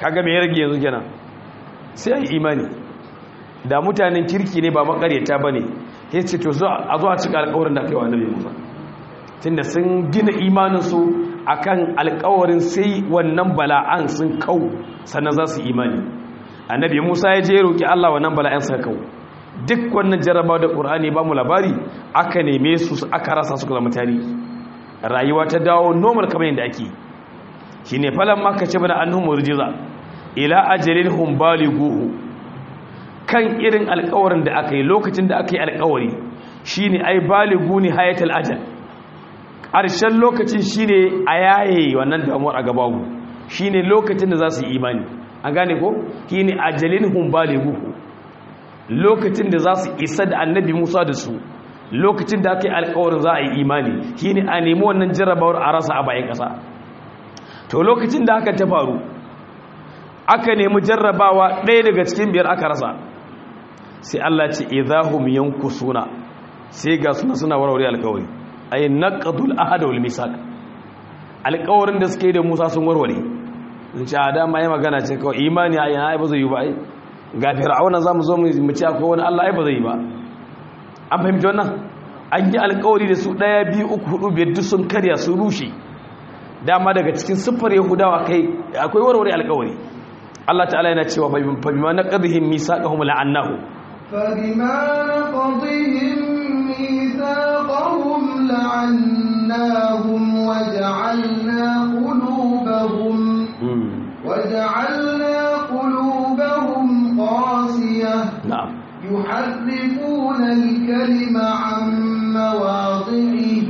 kaga me ya rage yanzu kenan sai ai imani da mutanen kirki ne ba makareta bane yace to zo a zo a cika alƙawarin da kai wa annabi Musa tunda sun gina imanin su akan alƙawarin sai wannan bala'an sun kau sannan za su imani annabi Musa ya je roki Allah wannan bala'an sa kau duk wannan jarrabawa da Qur'ani ba mu labari aka neme su aka rasa su zama tarihi rayuwa ta dawo normal kamar yadda ake shine falan maka ce bana annhum murjiza ila ajalin hum balighuhu kan irin alƙawarin da aka yi lokacin da aka yi alƙawari shine ai balighu ni hayatul ajal ƙarshen lokacin shine a yaye wannan damuwar a gabawu shine lokacin da za su yi imani an gane ko shine ajalin hum balighuhu lokacin da za su isa da annabi Musa da su lokacin da aka yi alkawarin za a yi imani shi ne a nemi wannan jarrabawar a rasa a bayan ƙasa to lokacin da aka ta faru aka nemi jarrabawa ɗaya daga cikin biyar aka rasa sai Allah ce idahum yankusuna sai ga suna suna warware alkawari ay naqdul ahad wal misaq alkawarin da suke da Musa sun warware in ce a dama yi magana ce kawai imani a yana ba zai yi ba ai ga fir'auna zamu zo mu ci akwai wani Allah ai ba zai yi ba an fahimci wannan an yi alkawari da su ɗaya biyu uku hudu biyar duk sun karya sun rushe dama daga cikin siffar yahudawa kai akwai warware alkawari Allah ta'ala yana cewa fa bima naqdihim misaqahum la'annahu fa bima naqdihim misaqahum la'annahum waja'alna qulubahum waja'alna qulubahum qasiyah na'am يحرفون الكلم عن مواضعه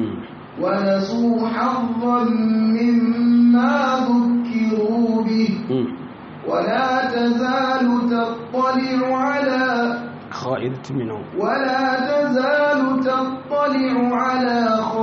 ونسوا حظا مما ذكروا به ولا تزال تطلع على خائنة منهم ولا تزال تطلع على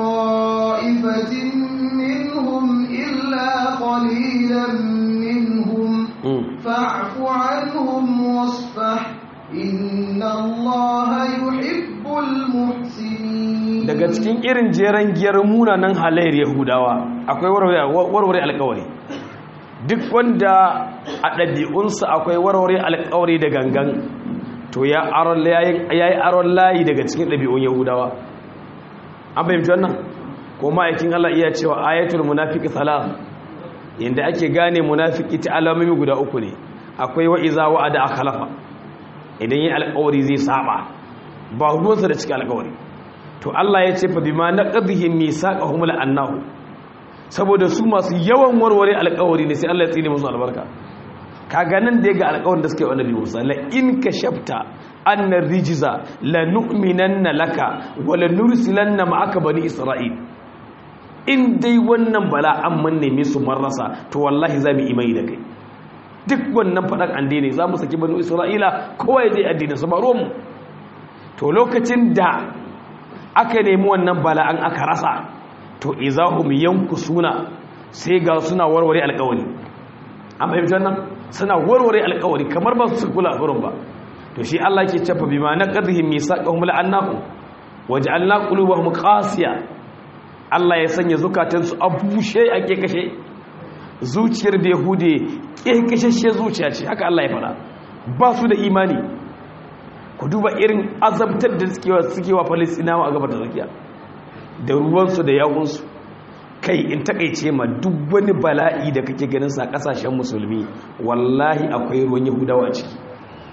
خائفة منهم إلا قليلا منهم فاعف عنهم واصفح inna allaha yuhibbul muhsinin daga cikin irin jeren giyar munanan halayyar yahudawa akwai warware alkawari duk wanda a ɗabi'unsa akwai warware alkawari da gangan to ya yi aron layi daga cikin ɗabi'un yahudawa an fahimci wannan ko ma'aikin allah iya cewa ayatul munafiki salat yadda ake gane munafiki ta alamomi guda uku ne akwai wa'iza wa'ada a khalafa idan yi alkawari zai saba ba ruwansa da cikin alkawari to Allah ya ce fa bima naqdihim misaqahum la'annahu saboda su masu yawan warware alkawari ne sai Allah ya tsine musu albarka kaga nan da ga alkawarin da suke wa Nabi Musa la in kashafta anna rijza la nu'minanna laka wa la nursilanna ma'aka bani isra'il in dai wannan bala'an mun neme su marrasa to wallahi za mu imani da kai duk wannan faɗan an daina za mu saki banu isra'ila kowa ya je addinin su baro mu to lokacin da aka nemi wannan bala'an aka rasa to izahum yanku suna sai ga suna warware alƙawari an fahimci wannan suna warware alƙawari kamar ba su kula gurin ba to shi Allah ke cewa bima naqdihim misaqahum la'annahu waj'alna qulubahum qasiya Allah ya sanya zukatansu a bushe a kashe zuciyar da yahude ƙirƙishashe zuciya ce haka Allah ya fara ba su da imani ku duba irin azabtar da suke wa falistinawa a gabar da zakiya da ruwansu da yawunsu kai in takaice ma duk wani bala'i da kake ganin sa kasashen musulmi wallahi akwai ruwan yahudawa a ciki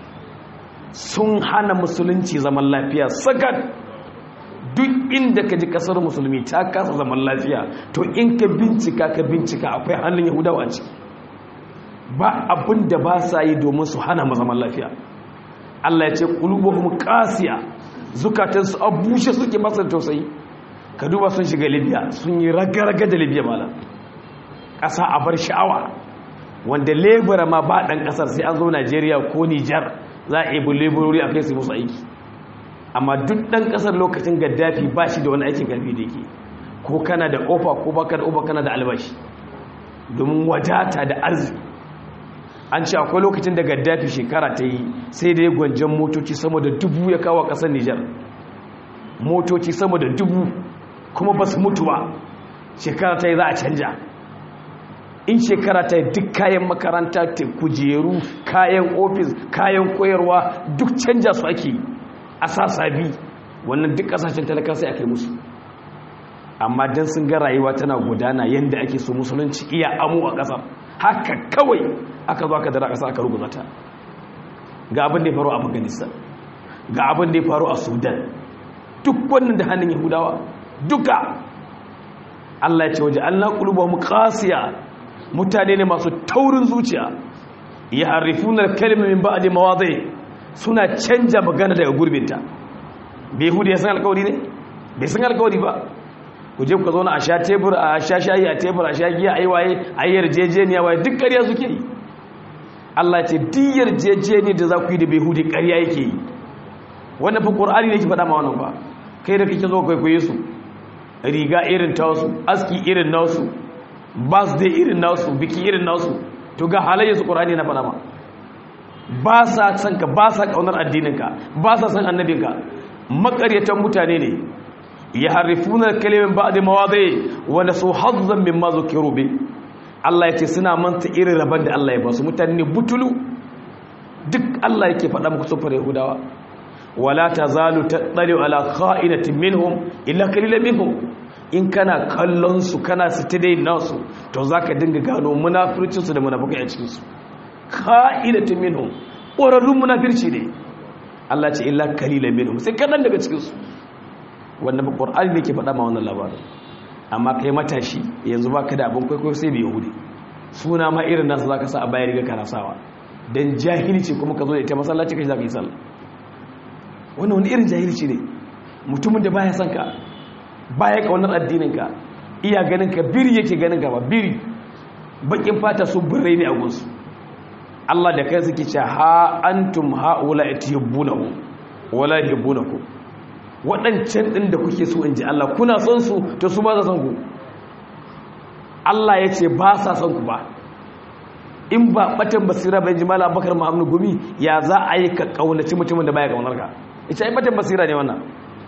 sun hana musulunci zaman lafiya sakat duk inda ka ji kasar musulmi ta kasa zaman lafiya to in ka bincika ka bincika akwai hannun yahudawa a ciki ba abin da ba sa yi domin su hana mu zaman lafiya Allah ya ce qulubuhum qasiya zukatansu a bushe suke masa tausayi ka duba sun shiga libya sun yi raga-raga da libya mala ƙasa a bar sha'awa wanda lebura ma ba ɗan ƙasar sai an zo najeriya ko nijar za a ibi leburori a kai su musu aiki amma duk ɗan ƙasar lokacin gaddafi ba shi da wani aikin ƙarfi da yake ko kana da ofa ko baka da ofa kana da albashi domin wadata da arziki an ce akwai lokacin da gaddafi shekara ta yi sai da ya gwanjan motoci sama da dubu ya kawo ƙasar nijar motoci sama da dubu kuma ba su mutu ba shekara ta yi za a canja in shekara ta duk kayan makaranta kujeru kayan ofis kayan koyarwa duk canja su ake a sasabi wannan duk kasashen talaka sai aka yi musu amma don sun ga rayuwa tana gudana yadda ake so musulunci iya amu a ƙasar haka kawai aka zo aka dara ƙasa aka rubuta ta ga abin da ya faru a afghanistan ga abin da ya faru a sudan duk wannan da hannun yahudawa duka allah ya ce waje allah ƙuluba mu ƙasiya mutane ne masu taurin zuciya ya harifunar kalmomin ba a da mawazai suna canja magana daga gurbinta bai hudu ya san alkawari ne bai san alkawari ba ku je ku zauna a sha tebur a sha shayi a tebur a sha giya a yi waye a yi yarjejeniya waye duk ƙarya suke yi Allah ce duk yarjejeniya da za ku yi da bai hudu ƙarya yake yi wannan fi ƙur'ani ne ki faɗa ma wannan ba kai da kake zo kwaikwaye su riga irin ta wasu aski irin na wasu birthday irin nasu biki irin nasu to ga halayya su ƙur'ani na faɗa ma ba sa san ka ba sa ƙaunar addininka ba sa san annabinka makaryatan mutane ne ya harifuna kalimin ba da mawaɗe wanda su hazzan min mazo kero be Allah ya ce suna manta irin rabon da Allah ya ba su mutane ne butulu duk Allah yake faɗa muku sufar yahudawa wala ta zalu ta ɗari ala ka'inatin minhum illa kalilan minhum in kana kallon su kana sitidai nasu to za ka dinga gano munafircinsu da munafukai a cikinsu ka'inatin minhum ƙwararrun munafirci ne Allah ce illa kalilan minhum sai kaɗan daga cikinsu wanda ba ƙwar'ani ne ke faɗa ma wannan labarin amma kai matashi yanzu ba ka da abin kwaikwayo sai bai yahudi suna ma irin nasu za ka sa a bayan riga kana sawa don jahilci kuma ka zo da ita masallaci ka shi za ka yi sallah wannan wani irin jahilci ne mutumin da baya son ka baya kaunar addininka iya ganin ka biri yake ganin ka ba biri bakin fata su birrai ne a gunsu Allah da kai suke ce ha antum haula yatiyubunahu wala yubunaku waɗancan ɗin da kuke so in ji Allah kuna son su to su ba za son ku Allah ya ce ba sa son ku ba in ba batan basira bai jimala bakar ma'amnu gumi ya za a yi ka kaunaci mutumin da baya kaunar ka ita ai batan basira ne wannan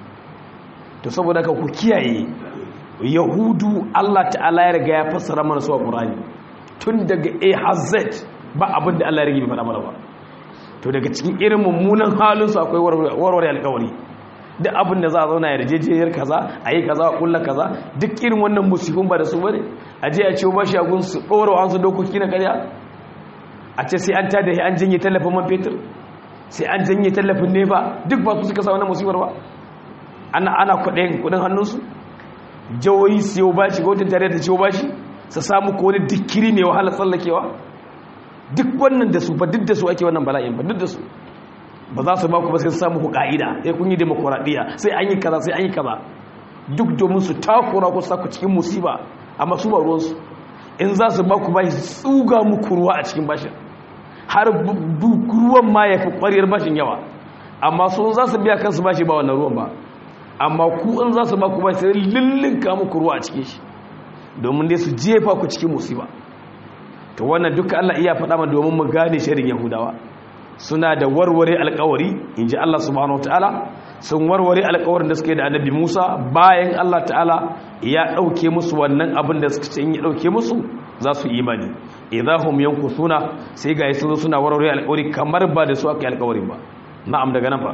to saboda ka ku kiyaye yahudu Allah ta'ala ya riga ya fassara mana su a Qur'ani tun daga A har Z ba abin da Allah ya rige bai faɗa mana ba to daga cikin irin mummunan halin su akwai warware alƙawari duk abin da za a zauna yarjejiyar kaza a yi kaza a kulla kaza duk irin wannan musifin ba da su bane a je a ciwo bashi a gun su ɗora wa su dokoki na karya a ce sai an tada an janye tallafin man fetur sai an janye tallafin nefa duk ba su suka sa wannan musibar ba ana ana kuɗin kuɗin hannunsu jawoyi siyo bashi gwamnatin tare da ciwo bashi su samu ko wani dikiri mai wahala tsallakewa duk wannan da su ba duk da su ake wannan bala'in ba duk da su ba za su ba ku ba sai samu ku ka'ida sai kun yi demokuraɗiyya sai an yi kaza sai an yi kaza duk domin su takura ku sa ku cikin musiba amma su ba ruwansu in za su ba ku bashi tsuga muku ruwa a cikin bashin har ruwan ma ya fi ƙwariyar bashin yawa amma su za su biya kansu bashi ba wannan ruwan ba amma ku in za su ba ku bashi sai lullunka muku ruwa a cikin shi domin dai su jefa ku cikin musiba to wannan duka Allah iya faɗa ma domin mu gane shirin Yahudawa suna da warware alkawari in ji Allah subhanahu wa ta'ala sun warware alkawarin da suke da annabi Musa bayan Allah ta'ala ya ɗauke musu wannan abin da suka ce in ya ɗauke musu za su imani idahum yankusuna sai ga yasu suna warware alkawari kamar ba da su aka yi alkawarin ba na'am daga nan fa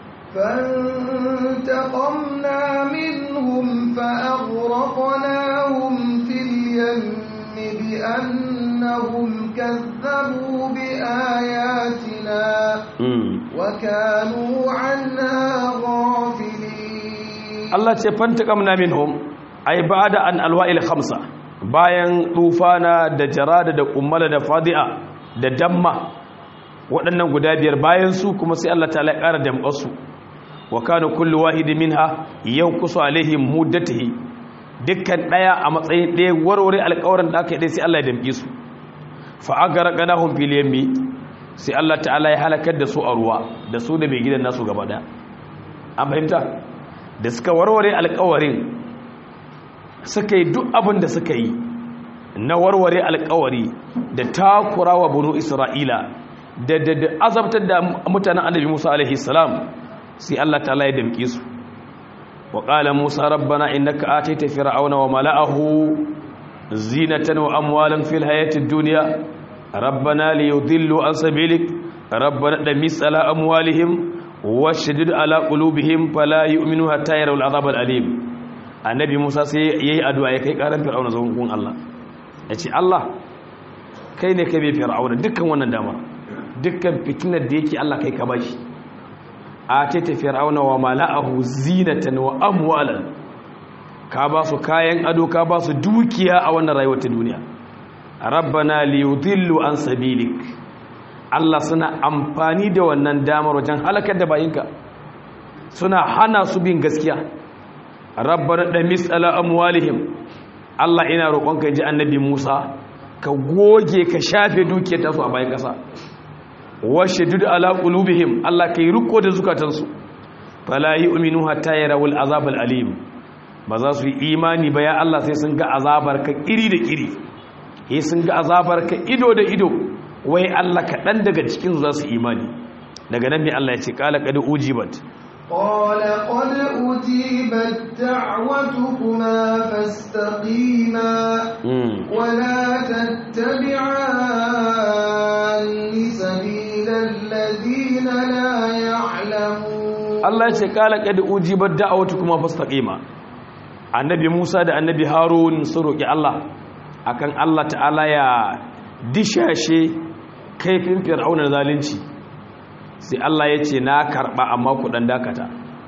فانتقمنا منهم فأغرقناهم في اليم بأنهم كذبوا بآياتنا وكانوا عنها غافلين الله فانتقمنا منهم أي بعد أن الوائل خمسة bayan tufana da jarada da kummala da fadi'a da damma waɗannan guda biyar bayan su kuma sai Allah ta'ala ya ƙara damƙarsu wa kana kullu wahidin minha yanqusu alaihim muddatihi dukkan ɗaya a matsayin ɗaya warware alƙawarin da aka yi sai Allah ya damƙe su fa agarqanahum fil yammi sai Allah ta'ala ya halakar da su a ruwa da su da mai gidan nasu gaba ɗaya an fahimta da suka warware alƙawarin suka yi duk abin da suka yi na warware alƙawari da takura wa bunu isra'ila da da azabtar da mutanen annabi Musa alaihi salam sai Allah ta'ala ya damƙe su وقال موسى ربنا إنك آتيت فرعون وملأه zinatan wa amwalan fil hayatid dunya rabbana liyudillu an sabilik rabbana damis ala amwalihim washdid ala qulubihim fala yu'minu hatta yarawul azab alim annabi Musa sai yayi addu'a ya kai karan fir'auna zuwan gun Allah yace Allah kai ne kai bai fir'auna dukkan wannan damar dukkan fitinar da yake Allah kai ka bashi a ce ta fir'auna wa mala'ahu zinatan wa amwalan ka ba su kayan ado ka ba su dukiya a wannan rayuwar ta duniya rabbana liyudillu an sabilik Allah suna amfani da wannan damar wajen halakar da bayinka suna hana su bin gaskiya rabbana damis ala amwalihim Allah ina roƙonka ji annabi Musa ka goge ka shafe dukiyar tasu a bayan ƙasa washe duk ala qulubihim Allah kai riko da zukatansu fala yu'minu hatta yarawul azab alim ba za su yi imani ba ya Allah sai sun ga azabar ka iri da iri sai sun ga azabar ka ido da ido wai Allah kaɗan daga cikin za su imani daga nan ne Allah ya ce qala qad ujibat قال قد أجيبت دعوتكما فاستقيما ولا تتبعان سبيل الذين لا يعلمون الله ya ce kala qad ujibat da'awatukuma fastaqima annabi Musa da annabi Harun sun roki Allah akan Allah ta'ala ya dishashe kaifin fir'auna zalunci sai Allah ya ce na karba amma ku dan dakata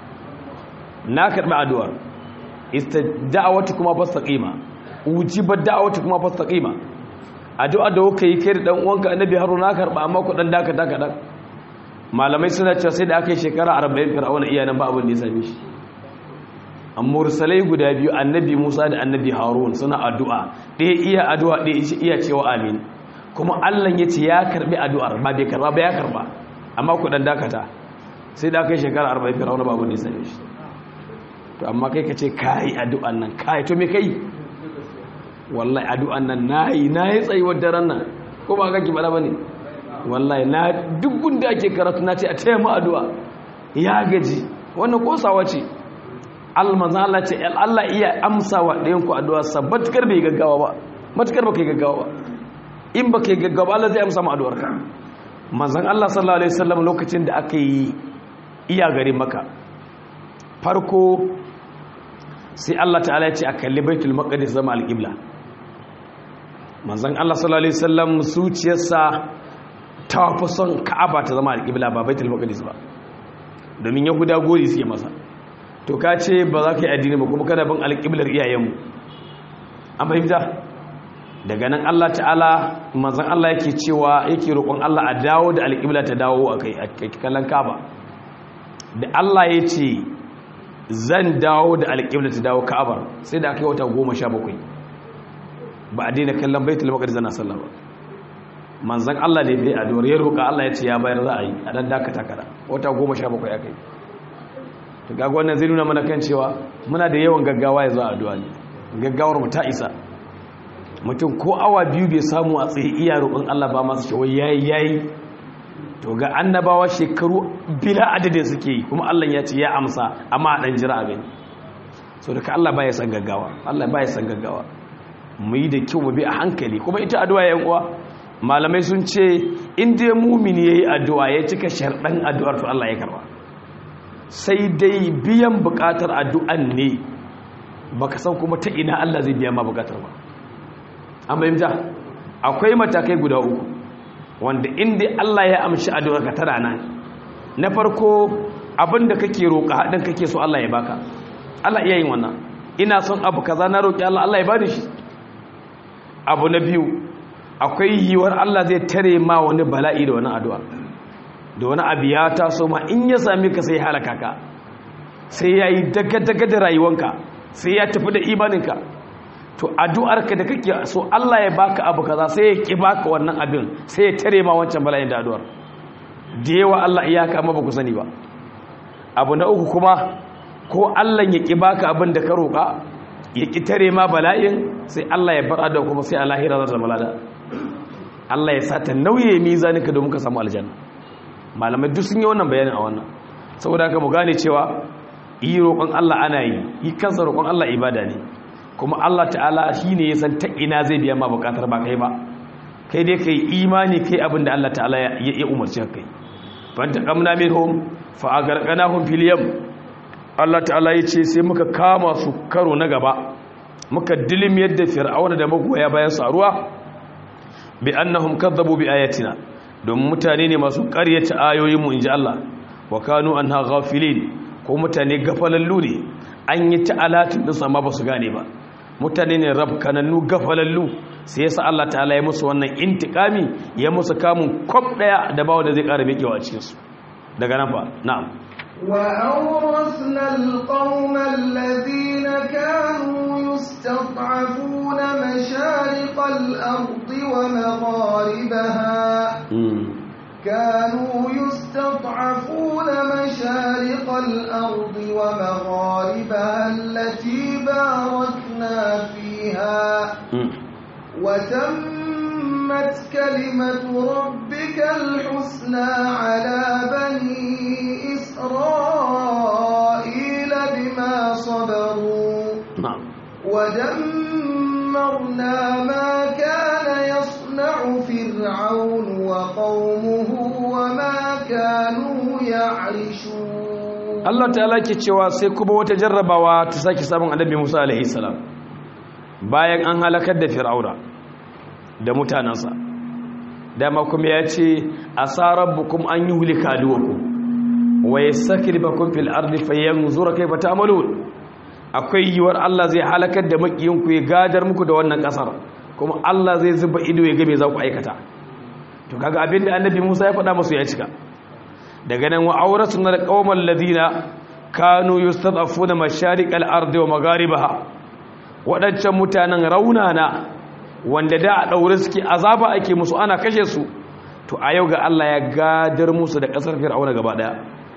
na karba addu'ar istada'awatu kuma fastaqima ujibat da'awatu kuma fastaqima addu'a da kuka yi kai da dan uwanka annabi Harun na karba amma ku dan dakata kadan malamai suna cewa sai da aka yi shekara 40 fir'auna iyanan ba abin da ya same shi amma mursalai guda biyu annabi Musa da annabi Harun suna addu'a ɗaya iya addu'a ɗaya iya cewa amin kuma Allah ya ce ya karbi addu'ar ba bai karba ba ya karba amma ku dan dakata sai da aka yi shekara 40 fir'auna ba abin da ya same shi to amma kai ka ce kai addu'an nan kai to me kai wallahi addu'an nan nayi nayi tsayuwar daren nan ko ba kake bala bane wallahi na duk gunda ake karatu na ce a taya mu addu'a ya gaji wannan kosawa ce almanzan Allah ce Allah iya amsa wa ɗayan ku addu'a sabbatkar bai gaggawa ba matukar baka yi gaggawa ba in baka yi gaggawa Allah zai amsa ma addu'ar ka manzan Allah sallallahu alaihi wasallam lokacin da aka yi iya gari maka farko sai Allah ta'ala ya ce a kalli baitul maqdis zama alqibla manzan Allah sallallahu alaihi wasallam zuciyarsa ta fi son Ka'aba ta zama alqibla ba baitul maqdis ba domin yahuda gori suke masa to ka ce ba za ka yi addini ba kuma kada bin alƙiblar iyayenmu an fahimta daga nan Allah ta'ala manzan Allah yake cewa yake roƙon Allah a dawo da alƙibla ta dawo a kai a kallon kaba da Allah ya ce zan dawo da alƙibla ta dawo ka'abar sai da aka yi wata goma sha bakwai ba a daina kallon baitul maqdis zana sallah ba manzan Allah ne bai addu'ar ya roƙa Allah ya ce ya bayar za a yi a dan dakata kada wata goma sha bakwai aka yi to gaga wannan zai nuna mana kan cewa muna da yawan gaggawa ya zuwa addu'a ne gaggawar mu ta isa mutum ko awa biyu bai samu a tsaye iya roƙon Allah ba masu cewa yayi yayi to ga annabawa shekaru bila adadin suke yi kuma Allah ya ce ya amsa amma a dan jira a gani so daga Allah baya san gaggawa Allah baya san gaggawa mu yi da kyau mu bi a hankali kuma ita addu'a yan uwa malamai sun ce in dai mumini yayi addu'a ya cika sharɗan addu'ar to Allah ya karba sai dai biyan bukatar addu'an ne baka san kuma ta ina Allah zai biya ma bukatar ba an bayyanta akwai matakai guda uku wanda inda Allah ya amshi addu'ar ka tara nan na farko abinda kake roƙa hadin kake so Allah ya baka Allah iya yin wannan ina son abu kaza na roƙi Allah Allah ya bani shi abu na biyu akwai yiwuwar Allah zai tare ma wani bala'i da wani addu'a da wani abu ya taso ma in ya sami ka sai halaka ka sai ya yi daga-daga da rayuwanka sai ya tafi da imaninka to addu'arka da kake so Allah ya baka abu kaza sai ya ki baka wannan abin sai ya tare ma wancan bala'in da addu'ar da yawa Allah iyaka amma ba ku sani ba abu na uku kuma ko Allah ya ki baka abin da ka roƙa ya ki tare ma bala'in sai Allah ya bar addu'a kuma sai a lahira za ta zama lada Allah ya sa ta nauye mizaninka domin ka samu aljanna malamai duk sun yi wannan bayanin a wannan saboda haka mu gane cewa yi roƙon Allah ana yi yi kansa roƙon Allah ibada ne kuma Allah ta'ala shine ya san ta ina zai biya ma bukatar ba kai ba kai dai kai imani kai abinda Allah ta'ala ya umarci kai fanta kamna minhum fa agarqanahum fil yam Allah ta'ala yace sai muka kama su karo na gaba muka dilim yadda fir'auna da magoya bayan su a ruwa bi annahum kadzabu bi ayatina don mutane ne masu ƙaryata ayoyin mu inji Allah wa kanu anha ghafilin ko mutane gafalallu ne an yi ta'alatin din sama ba su gane ba mutane ne rabkanannu gafalallu sai yasa Allah ta'ala ya musu wannan intikami ya musu kamun kwab daya da bawo da zai ƙara mikewa a cikin su daga nan fa na'am وأورثنا القوم الذين كانوا يستضعفون مشارق الأرض ومغاربها كانوا يستضعفون مشارق الأرض ومغاربها التي باركنا فيها وتمت كلمة ربك الحسنى على بني إسرائيل بما صبروا ودمرنا ما كان يصنع فرعون وقومه وما كانوا يعرشون Allah ta'ala ke cewa sai kuma wata jarrabawa ta sake samun annabi Musa alaihi salam bayan an halakar da Fir'auna da mutanansa dama kuma ya ce asarabbukum an yuhlika aduwakum wa yastakribakum fil ardi fayanzura kayfa ta'malun akwai yiwar Allah zai halakar da makiyinku ya gadar muku da wannan kasar kuma Allah zai zuba ido ya ga me za ku aikata to kaga abinda annabi Musa ya faɗa musu ya cika daga nan wa auratuna alqaumal ladina kanu yustad'afuna mashariqal ardi wa magharibaha wadancan mutanen raunana wanda da a daure suke azaba ake musu ana kashe su to a yau ga Allah ya gadar musu da kasar fir'auna gaba daya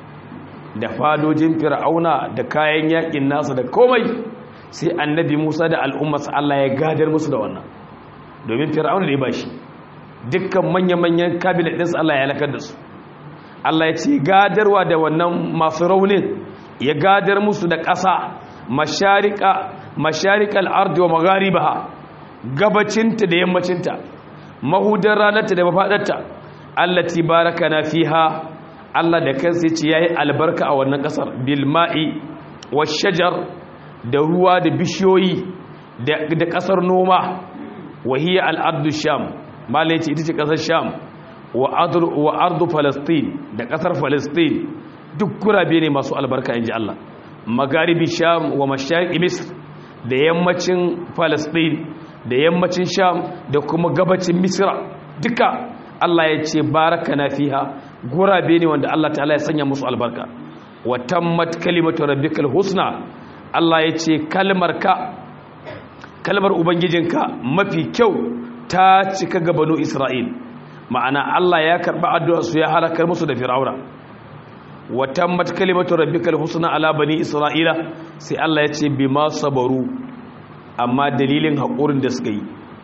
da fadojin fir'auna da kayan yakin nasa da komai sai annabi Musa da al'ummarsa Allah ya gadar musu da wannan domin fir'auna da ya bashi dukkan manya-manyan kabinet ɗinsu Allah ya halakar da su Allah ya ce gadarwa da wannan masu raunin ya gadar musu da ƙasa masharika masharikal ardi wa magharibaha gabacinta da yammacinta mahudar ranarta da mafadarta allati barakana fiha Allah da kansa yace yayi albarka a wannan ƙasar bil ma'i shajar da ruwa da bishiyoyi da ƙasar noma wahiya al-ardu sham malai ce ita ce ƙasar sham wa ardu falastin da ƙasar falastin duk gurabe ne masu albarka inji Allah magaribi sham wa mashariqi misr da yammacin falastin da yammacin sham da kuma gabacin misra duka Allah ya ce baraka na fiha gurabe ne wanda Allah ta'ala ya sanya musu albarka wa tammat kalimatu rabbikal husna Allah ya ce kalmar ka kalmar ubangijinka mafi kyau ta cika ga banu isra'il ma'ana Allah ya karba addu'a su ya halakar musu da fir'auna wa tammat kalimatu rabbikal husna ala bani isra'ila sai Allah ya ce bima sabaru amma dalilin haƙurin da suka yi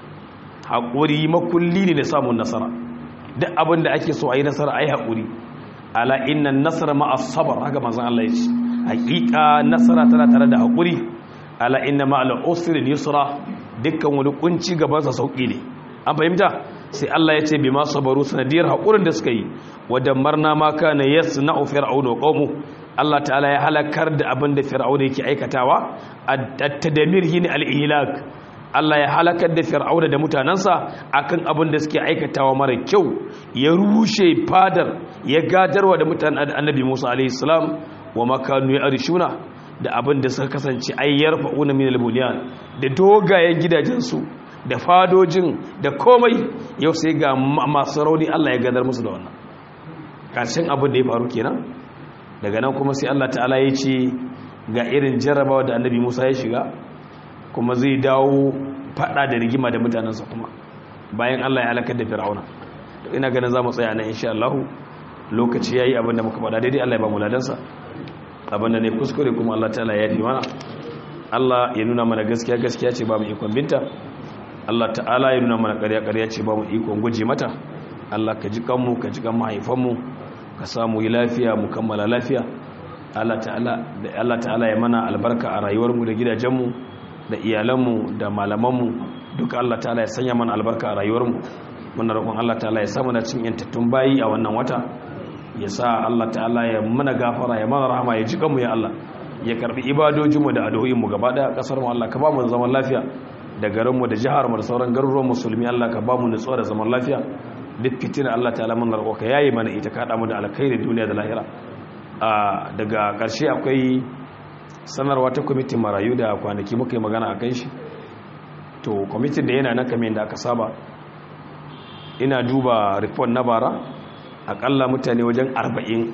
haƙuri makulli ne da samun nasara duk abin da ake so a yi nasara a yi haƙuri ala inna nasara ma'a sabar haka manzan Allah ya ce haƙiƙa nasara tana tare da haƙuri ala inna ma'ala usrin yusra dukkan wani kunci gabansa sauƙi ne an fahimta sai Allah ya ce bi ma sabaru sanadiyar haƙurin da suka yi wadda marna ma kana yasna'u fir'auna wa qaumu Allah ta'ala ya halakar da abin da fir'auna yake aikatawa at-tadmir hin al-ihlak Allah ya halakar da fir'auna da mutanansa akan abin da suke aikatawa mara kyau ya rushe fadar ya gadarwa da mutanen annabi Musa alaihi salam wa makanu ya arshuna da abin da suka kasance ayyar fa'una min al-bunyan da dogayen gidajensu da fadojin da komai yau sai ga masu rauni Allah ya gadar musu da wannan ƙarshen abin da ya faru kenan daga nan kuma sai Allah ta'ala ya ce ga irin jarrabawa da annabi Musa ya shiga kuma zai dawo fada da rigima da mutanensa kuma bayan Allah ya halakar da fir'auna ina ganin za mu tsaya nan insha Allah lokaci yayi abin da muka faɗa daidai Allah ya ba mu ladansa abin da ne kuskure kuma Allah ta'ala ya fi mana Allah ya nuna mana gaskiya gaskiya ce ba mu ikon binta Allah ta'ala ya nuna mana ƙarya ƙarya ce ba mu ikon guje mata Allah ka ji kanmu ka ji kan mahaifanmu ka samu yi lafiya mu kammala lafiya Allah ta'ala da Allah ta'ala ya mana albarka a rayuwarmu da gidajenmu da iyalanmu da malamanmu duka Allah ta'ala ya sanya mana albarka a rayuwarmu muna roƙon Allah ta'ala ya samu na cin yantattun bayi a wannan wata ya sa Allah ta'ala ya mana gafara ya mana rahama ya ji kanmu ya Allah ya karbi ibadojinmu da addu'o'inmu gaba daya kasar mu Allah ka ba mu zaman lafiya da garinmu da jihar mu da sauran garuruwan musulmi Allah ka ba mu nutsuwa da zaman lafiya duk fitina Allah ta'ala mun roƙo ka yayi mana ita ka mu da alkhairi duniya da lahira daga ƙarshe akwai sanarwa ta kwamitin marayu da kwanaki muka yi magana a kan shi to kwamitin da yana nan kamar yadda aka saba ina duba report na bara akalla mutane wajen arba'in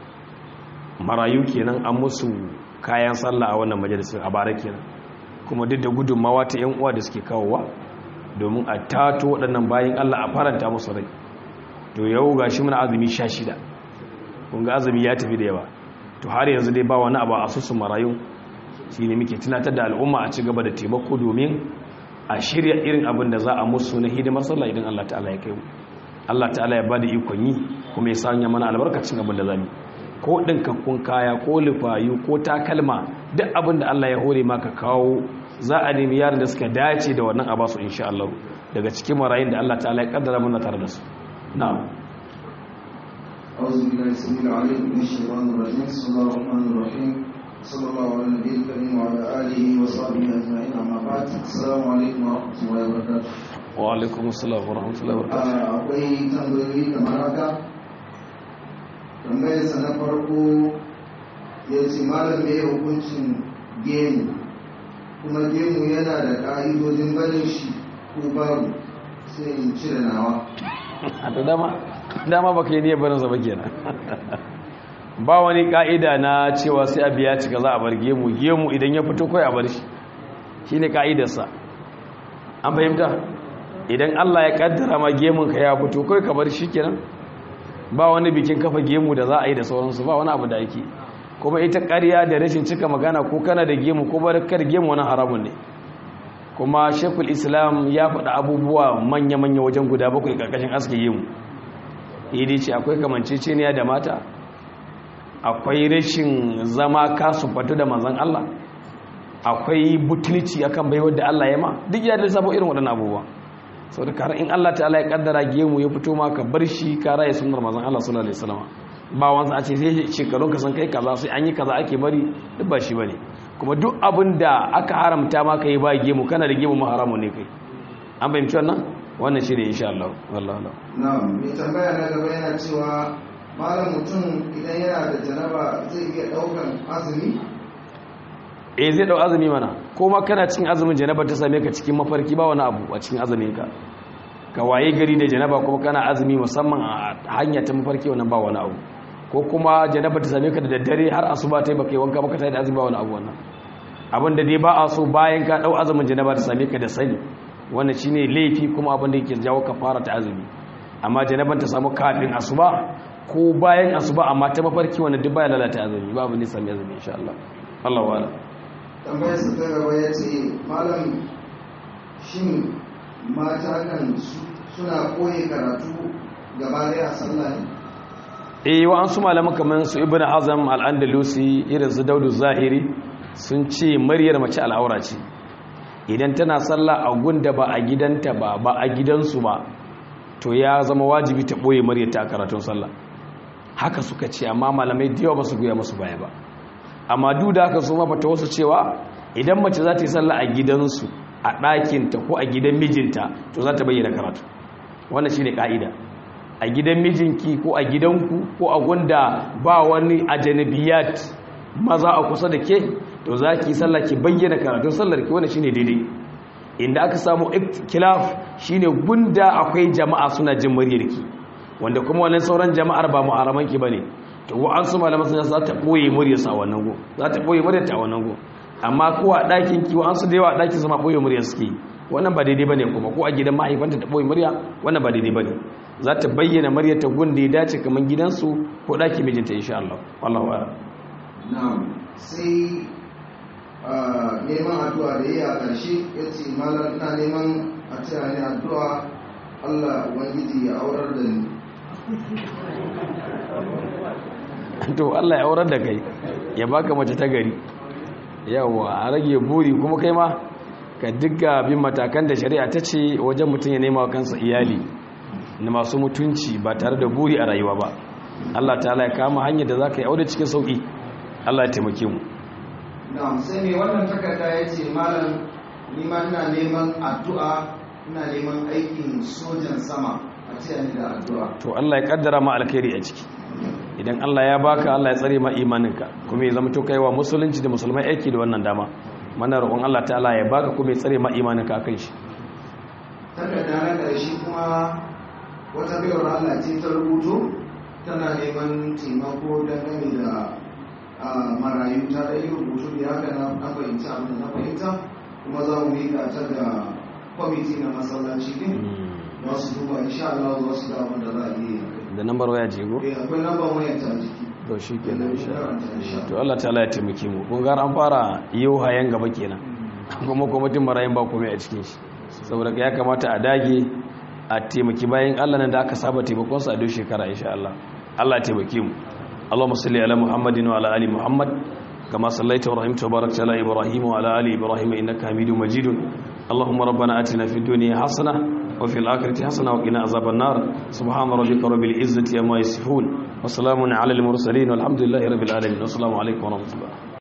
marayu kenan an musu kayan sallah a wannan majalisar a bara kenan kuma duk da gudunmawa ta yan uwa da suke kawowa domin a tato waɗannan bayan allah a faranta musu rai to yau ga shi muna azumi sha shida kunga azumi ya tafi da yawa to har yanzu dai ba wani abu a asusun marayu shi ne muke tunatar da al'umma a ci gaba da taimako domin a shirya irin abin da za a musu na hidimar sallah idan Allah ta'ala ya kai mu Allah ta'ala ya ba da ikon yi kuma ya sanya mana albarkacin abin da za mu ko ɗinkakkun kaya ko lufayu ko takalma duk abin da Allah ya hore maka kawo za a nemi yaran da suka dace da wannan a basu insha Allah daga cikin marayun da Allah ta'ala ya kaddara mana tare da su na'am أعوذ بالله السميع العليم من الشيطان الرجيم بسم الله الرحمن الرحيم صلى الله على النبي الكريم وعلى آله وصحبه أجمعين أما بعد السلام عليكم ورحمة الله وبركاته وعليكم السلام ورحمة الله وبركاته akwai tambayoyi kamar haka tambayarsa na farko ya ce malam mai hukuncin gemu kuma gemu yana da ƙa'idojin barin shi ko babu sai in cire nawa a da dama dama baka yi niyyar barinsa ba kenan ba wani ka'ida na cewa sai a biya cika za a bar gemu gemu idan ya fito kai a bar shi shine ka'idarsa an fahimta idan Allah ya kaddara ma gemun ka ya fito kai ka bar shi kenan ba wani bikin kafa gemu da za a yi da sauransu ba wani abu da ake kuma ita ƙarya da rashin cika magana ko kana da gemu ko barkar gemu wani haramun ne kuma shekul islam ya faɗa abubuwa manya-manya wajen guda bakwai ƙarƙashin aske gemu idi ce akwai kamanceceniya da mata akwai rashin zama kasu fatu da manzan Allah akwai butulci akan baiwar da Allah ya ma duk ya lissafo irin waɗannan abubuwa sau da karar in Allah ta'ala ya kaddara gemu ya fito ma ka bar shi ka raya sunar manzan Allah sallallahu alaihi wasallam ba wansa a ce sai shekarun ka san kai kaza sai an yi kaza ake bari duk ba shi bane kuma duk abin da aka haramta ma ka yi ba gemu kana da gemu ma haramun ne kai an fahimci wannan wannan shi ne insha Allah wallahi Allah na'am mai tambaya na gaba yana cewa malam mutum idan yana da janaba zai iya daukan azumi eh zai dau azumi mana ko ma kana cikin azumin janaba ta same ka cikin mafarki ba wani abu a cikin azumin ka ka waye gari da janaba kuma kana azumi musamman a hanya ta mafarki wannan ba wani abu ko kuma janaba ta same ka da daddare har asuba ta yi baka yi wanka baka ta da azumi ba wani abu wannan abin da dai ba a so bayan ka dau azumin janaba ta same ka da sani wannan shine laifi kuma abin da yake jawo kafara ta azumi amma janaban ta samu kafin asuba ko bayan asuba amma ta mafarki wannan duk baya lalata azumi ba abin da sami azumi insha Allah Allah wa'ala tambayar sa ta gaba ya ce malam shin mata kan suna koyi karatu gaba daya a sallah ne eh wa an su malaman kamar su ibn hazm al-andalusi irin su daudu zahiri sun ce maryar mace al'aura ce idan tana sallah a gunda ba a gidanta ba ba a gidansu ba to ya zama wajibi ta boye maryar ta karatun sallah haka suka ce amma malamai da yawa ba su goya musu baya ba amma duk da haka su mafata wasu cewa idan mace za ta yi sallah a gidansu a ɗakinta ko a gidan mijinta to za ta bayyana karatu wannan shi ne ƙa'ida a gidan mijinki ko a gidanku ko a gunda ba wani ajanibiyat maza a kusa da ke to za ki yi sallah ki bayyana karatun sallar ki wannan shi ne daidai inda aka samu kilaf shi ne gunda akwai jama'a suna jin muryarki wanda kuma wannan sauran jama'ar ba mu'aramanki ba ne to wa an su malaman sun za ta boye muryarsa a wannan go za ta boye muryarta a wannan go amma ko a ɗakin ki wa an su da yawa a ɗakin su ma boye muryar suke wannan ba daidai bane kuma ko a gidan mahaifanta ta boye murya wannan ba daidai bane za ta bayyana muryar ta gun da ya dace kamar gidansu ko ɗakin mijinta insha Allah wallahu a'lam na'am sai neman addu'a da yi a ƙarshe ya ce malam ina neman a taya ni addu'a Allah ubangiji ya aurar da ni to Allah ya aurar da kai ya baka mace ta gari yawa a rage buri kuma kai ma ka digga bin matakan da shari'a ta ce wajen mutum ya nema wa kansa iyali na masu mutunci ba tare da buri a rayuwa ba Allah ta ya kama hanyar da za ka yi aure cikin sauƙi Allah ya taimake mu na'am sai mai wannan takarda ya ce malam ni ma ina neman addu'a ina neman aikin sojan sama a ce ni da addu'a to Allah ya kaddara ma alkhairi a ciki idan Allah ya baka Allah ya tsare ma imaninka kuma ya zama to kaiwa musulunci da musulmai aiki da wannan dama mana roƙon Allah ta'ala ya baka kuma ya tsare ma imaninka akan shi takarda na ƙarshe kuma wata baiwar Allah ce ta rubuto tana neman taimako dangane da a marayu ta da yi rubutu da haka na na fahimci abin da na fahimta kuma za mu miƙa ta ga kwamiti na masallaci din za su duba insha Allah za su da abin da za a yi da nambar waya ce go eh akwai lambar wayar ta jiki to shi kenan insha Allah karanta insha Allah to Allah ta'ala ya taimake mu kun ga an fara yau hayan gaba kenan kuma kwamitin marayun ba komai a cikin shi saboda ya kamata a dage a taimaki bayan Allah nan da aka saba taimakon su a duk shekara insha Allah Allah ya taimake mu Allahumma salli ala Muhammadin wa ala ali Muhammad kama sallaita wa rahimta wa barakta ala Ibrahim wa ala ali Ibrahim innaka Hamidum Majid Allahumma rabbana atina fid dunya hasana wa fil akhirati hasana wa qina azaban nar subhana rabbika rabbil izzati amma yasifun wa salamun ala al mursalin walhamdulillahi rabbil alamin assalamu alaikum wa rahmatullah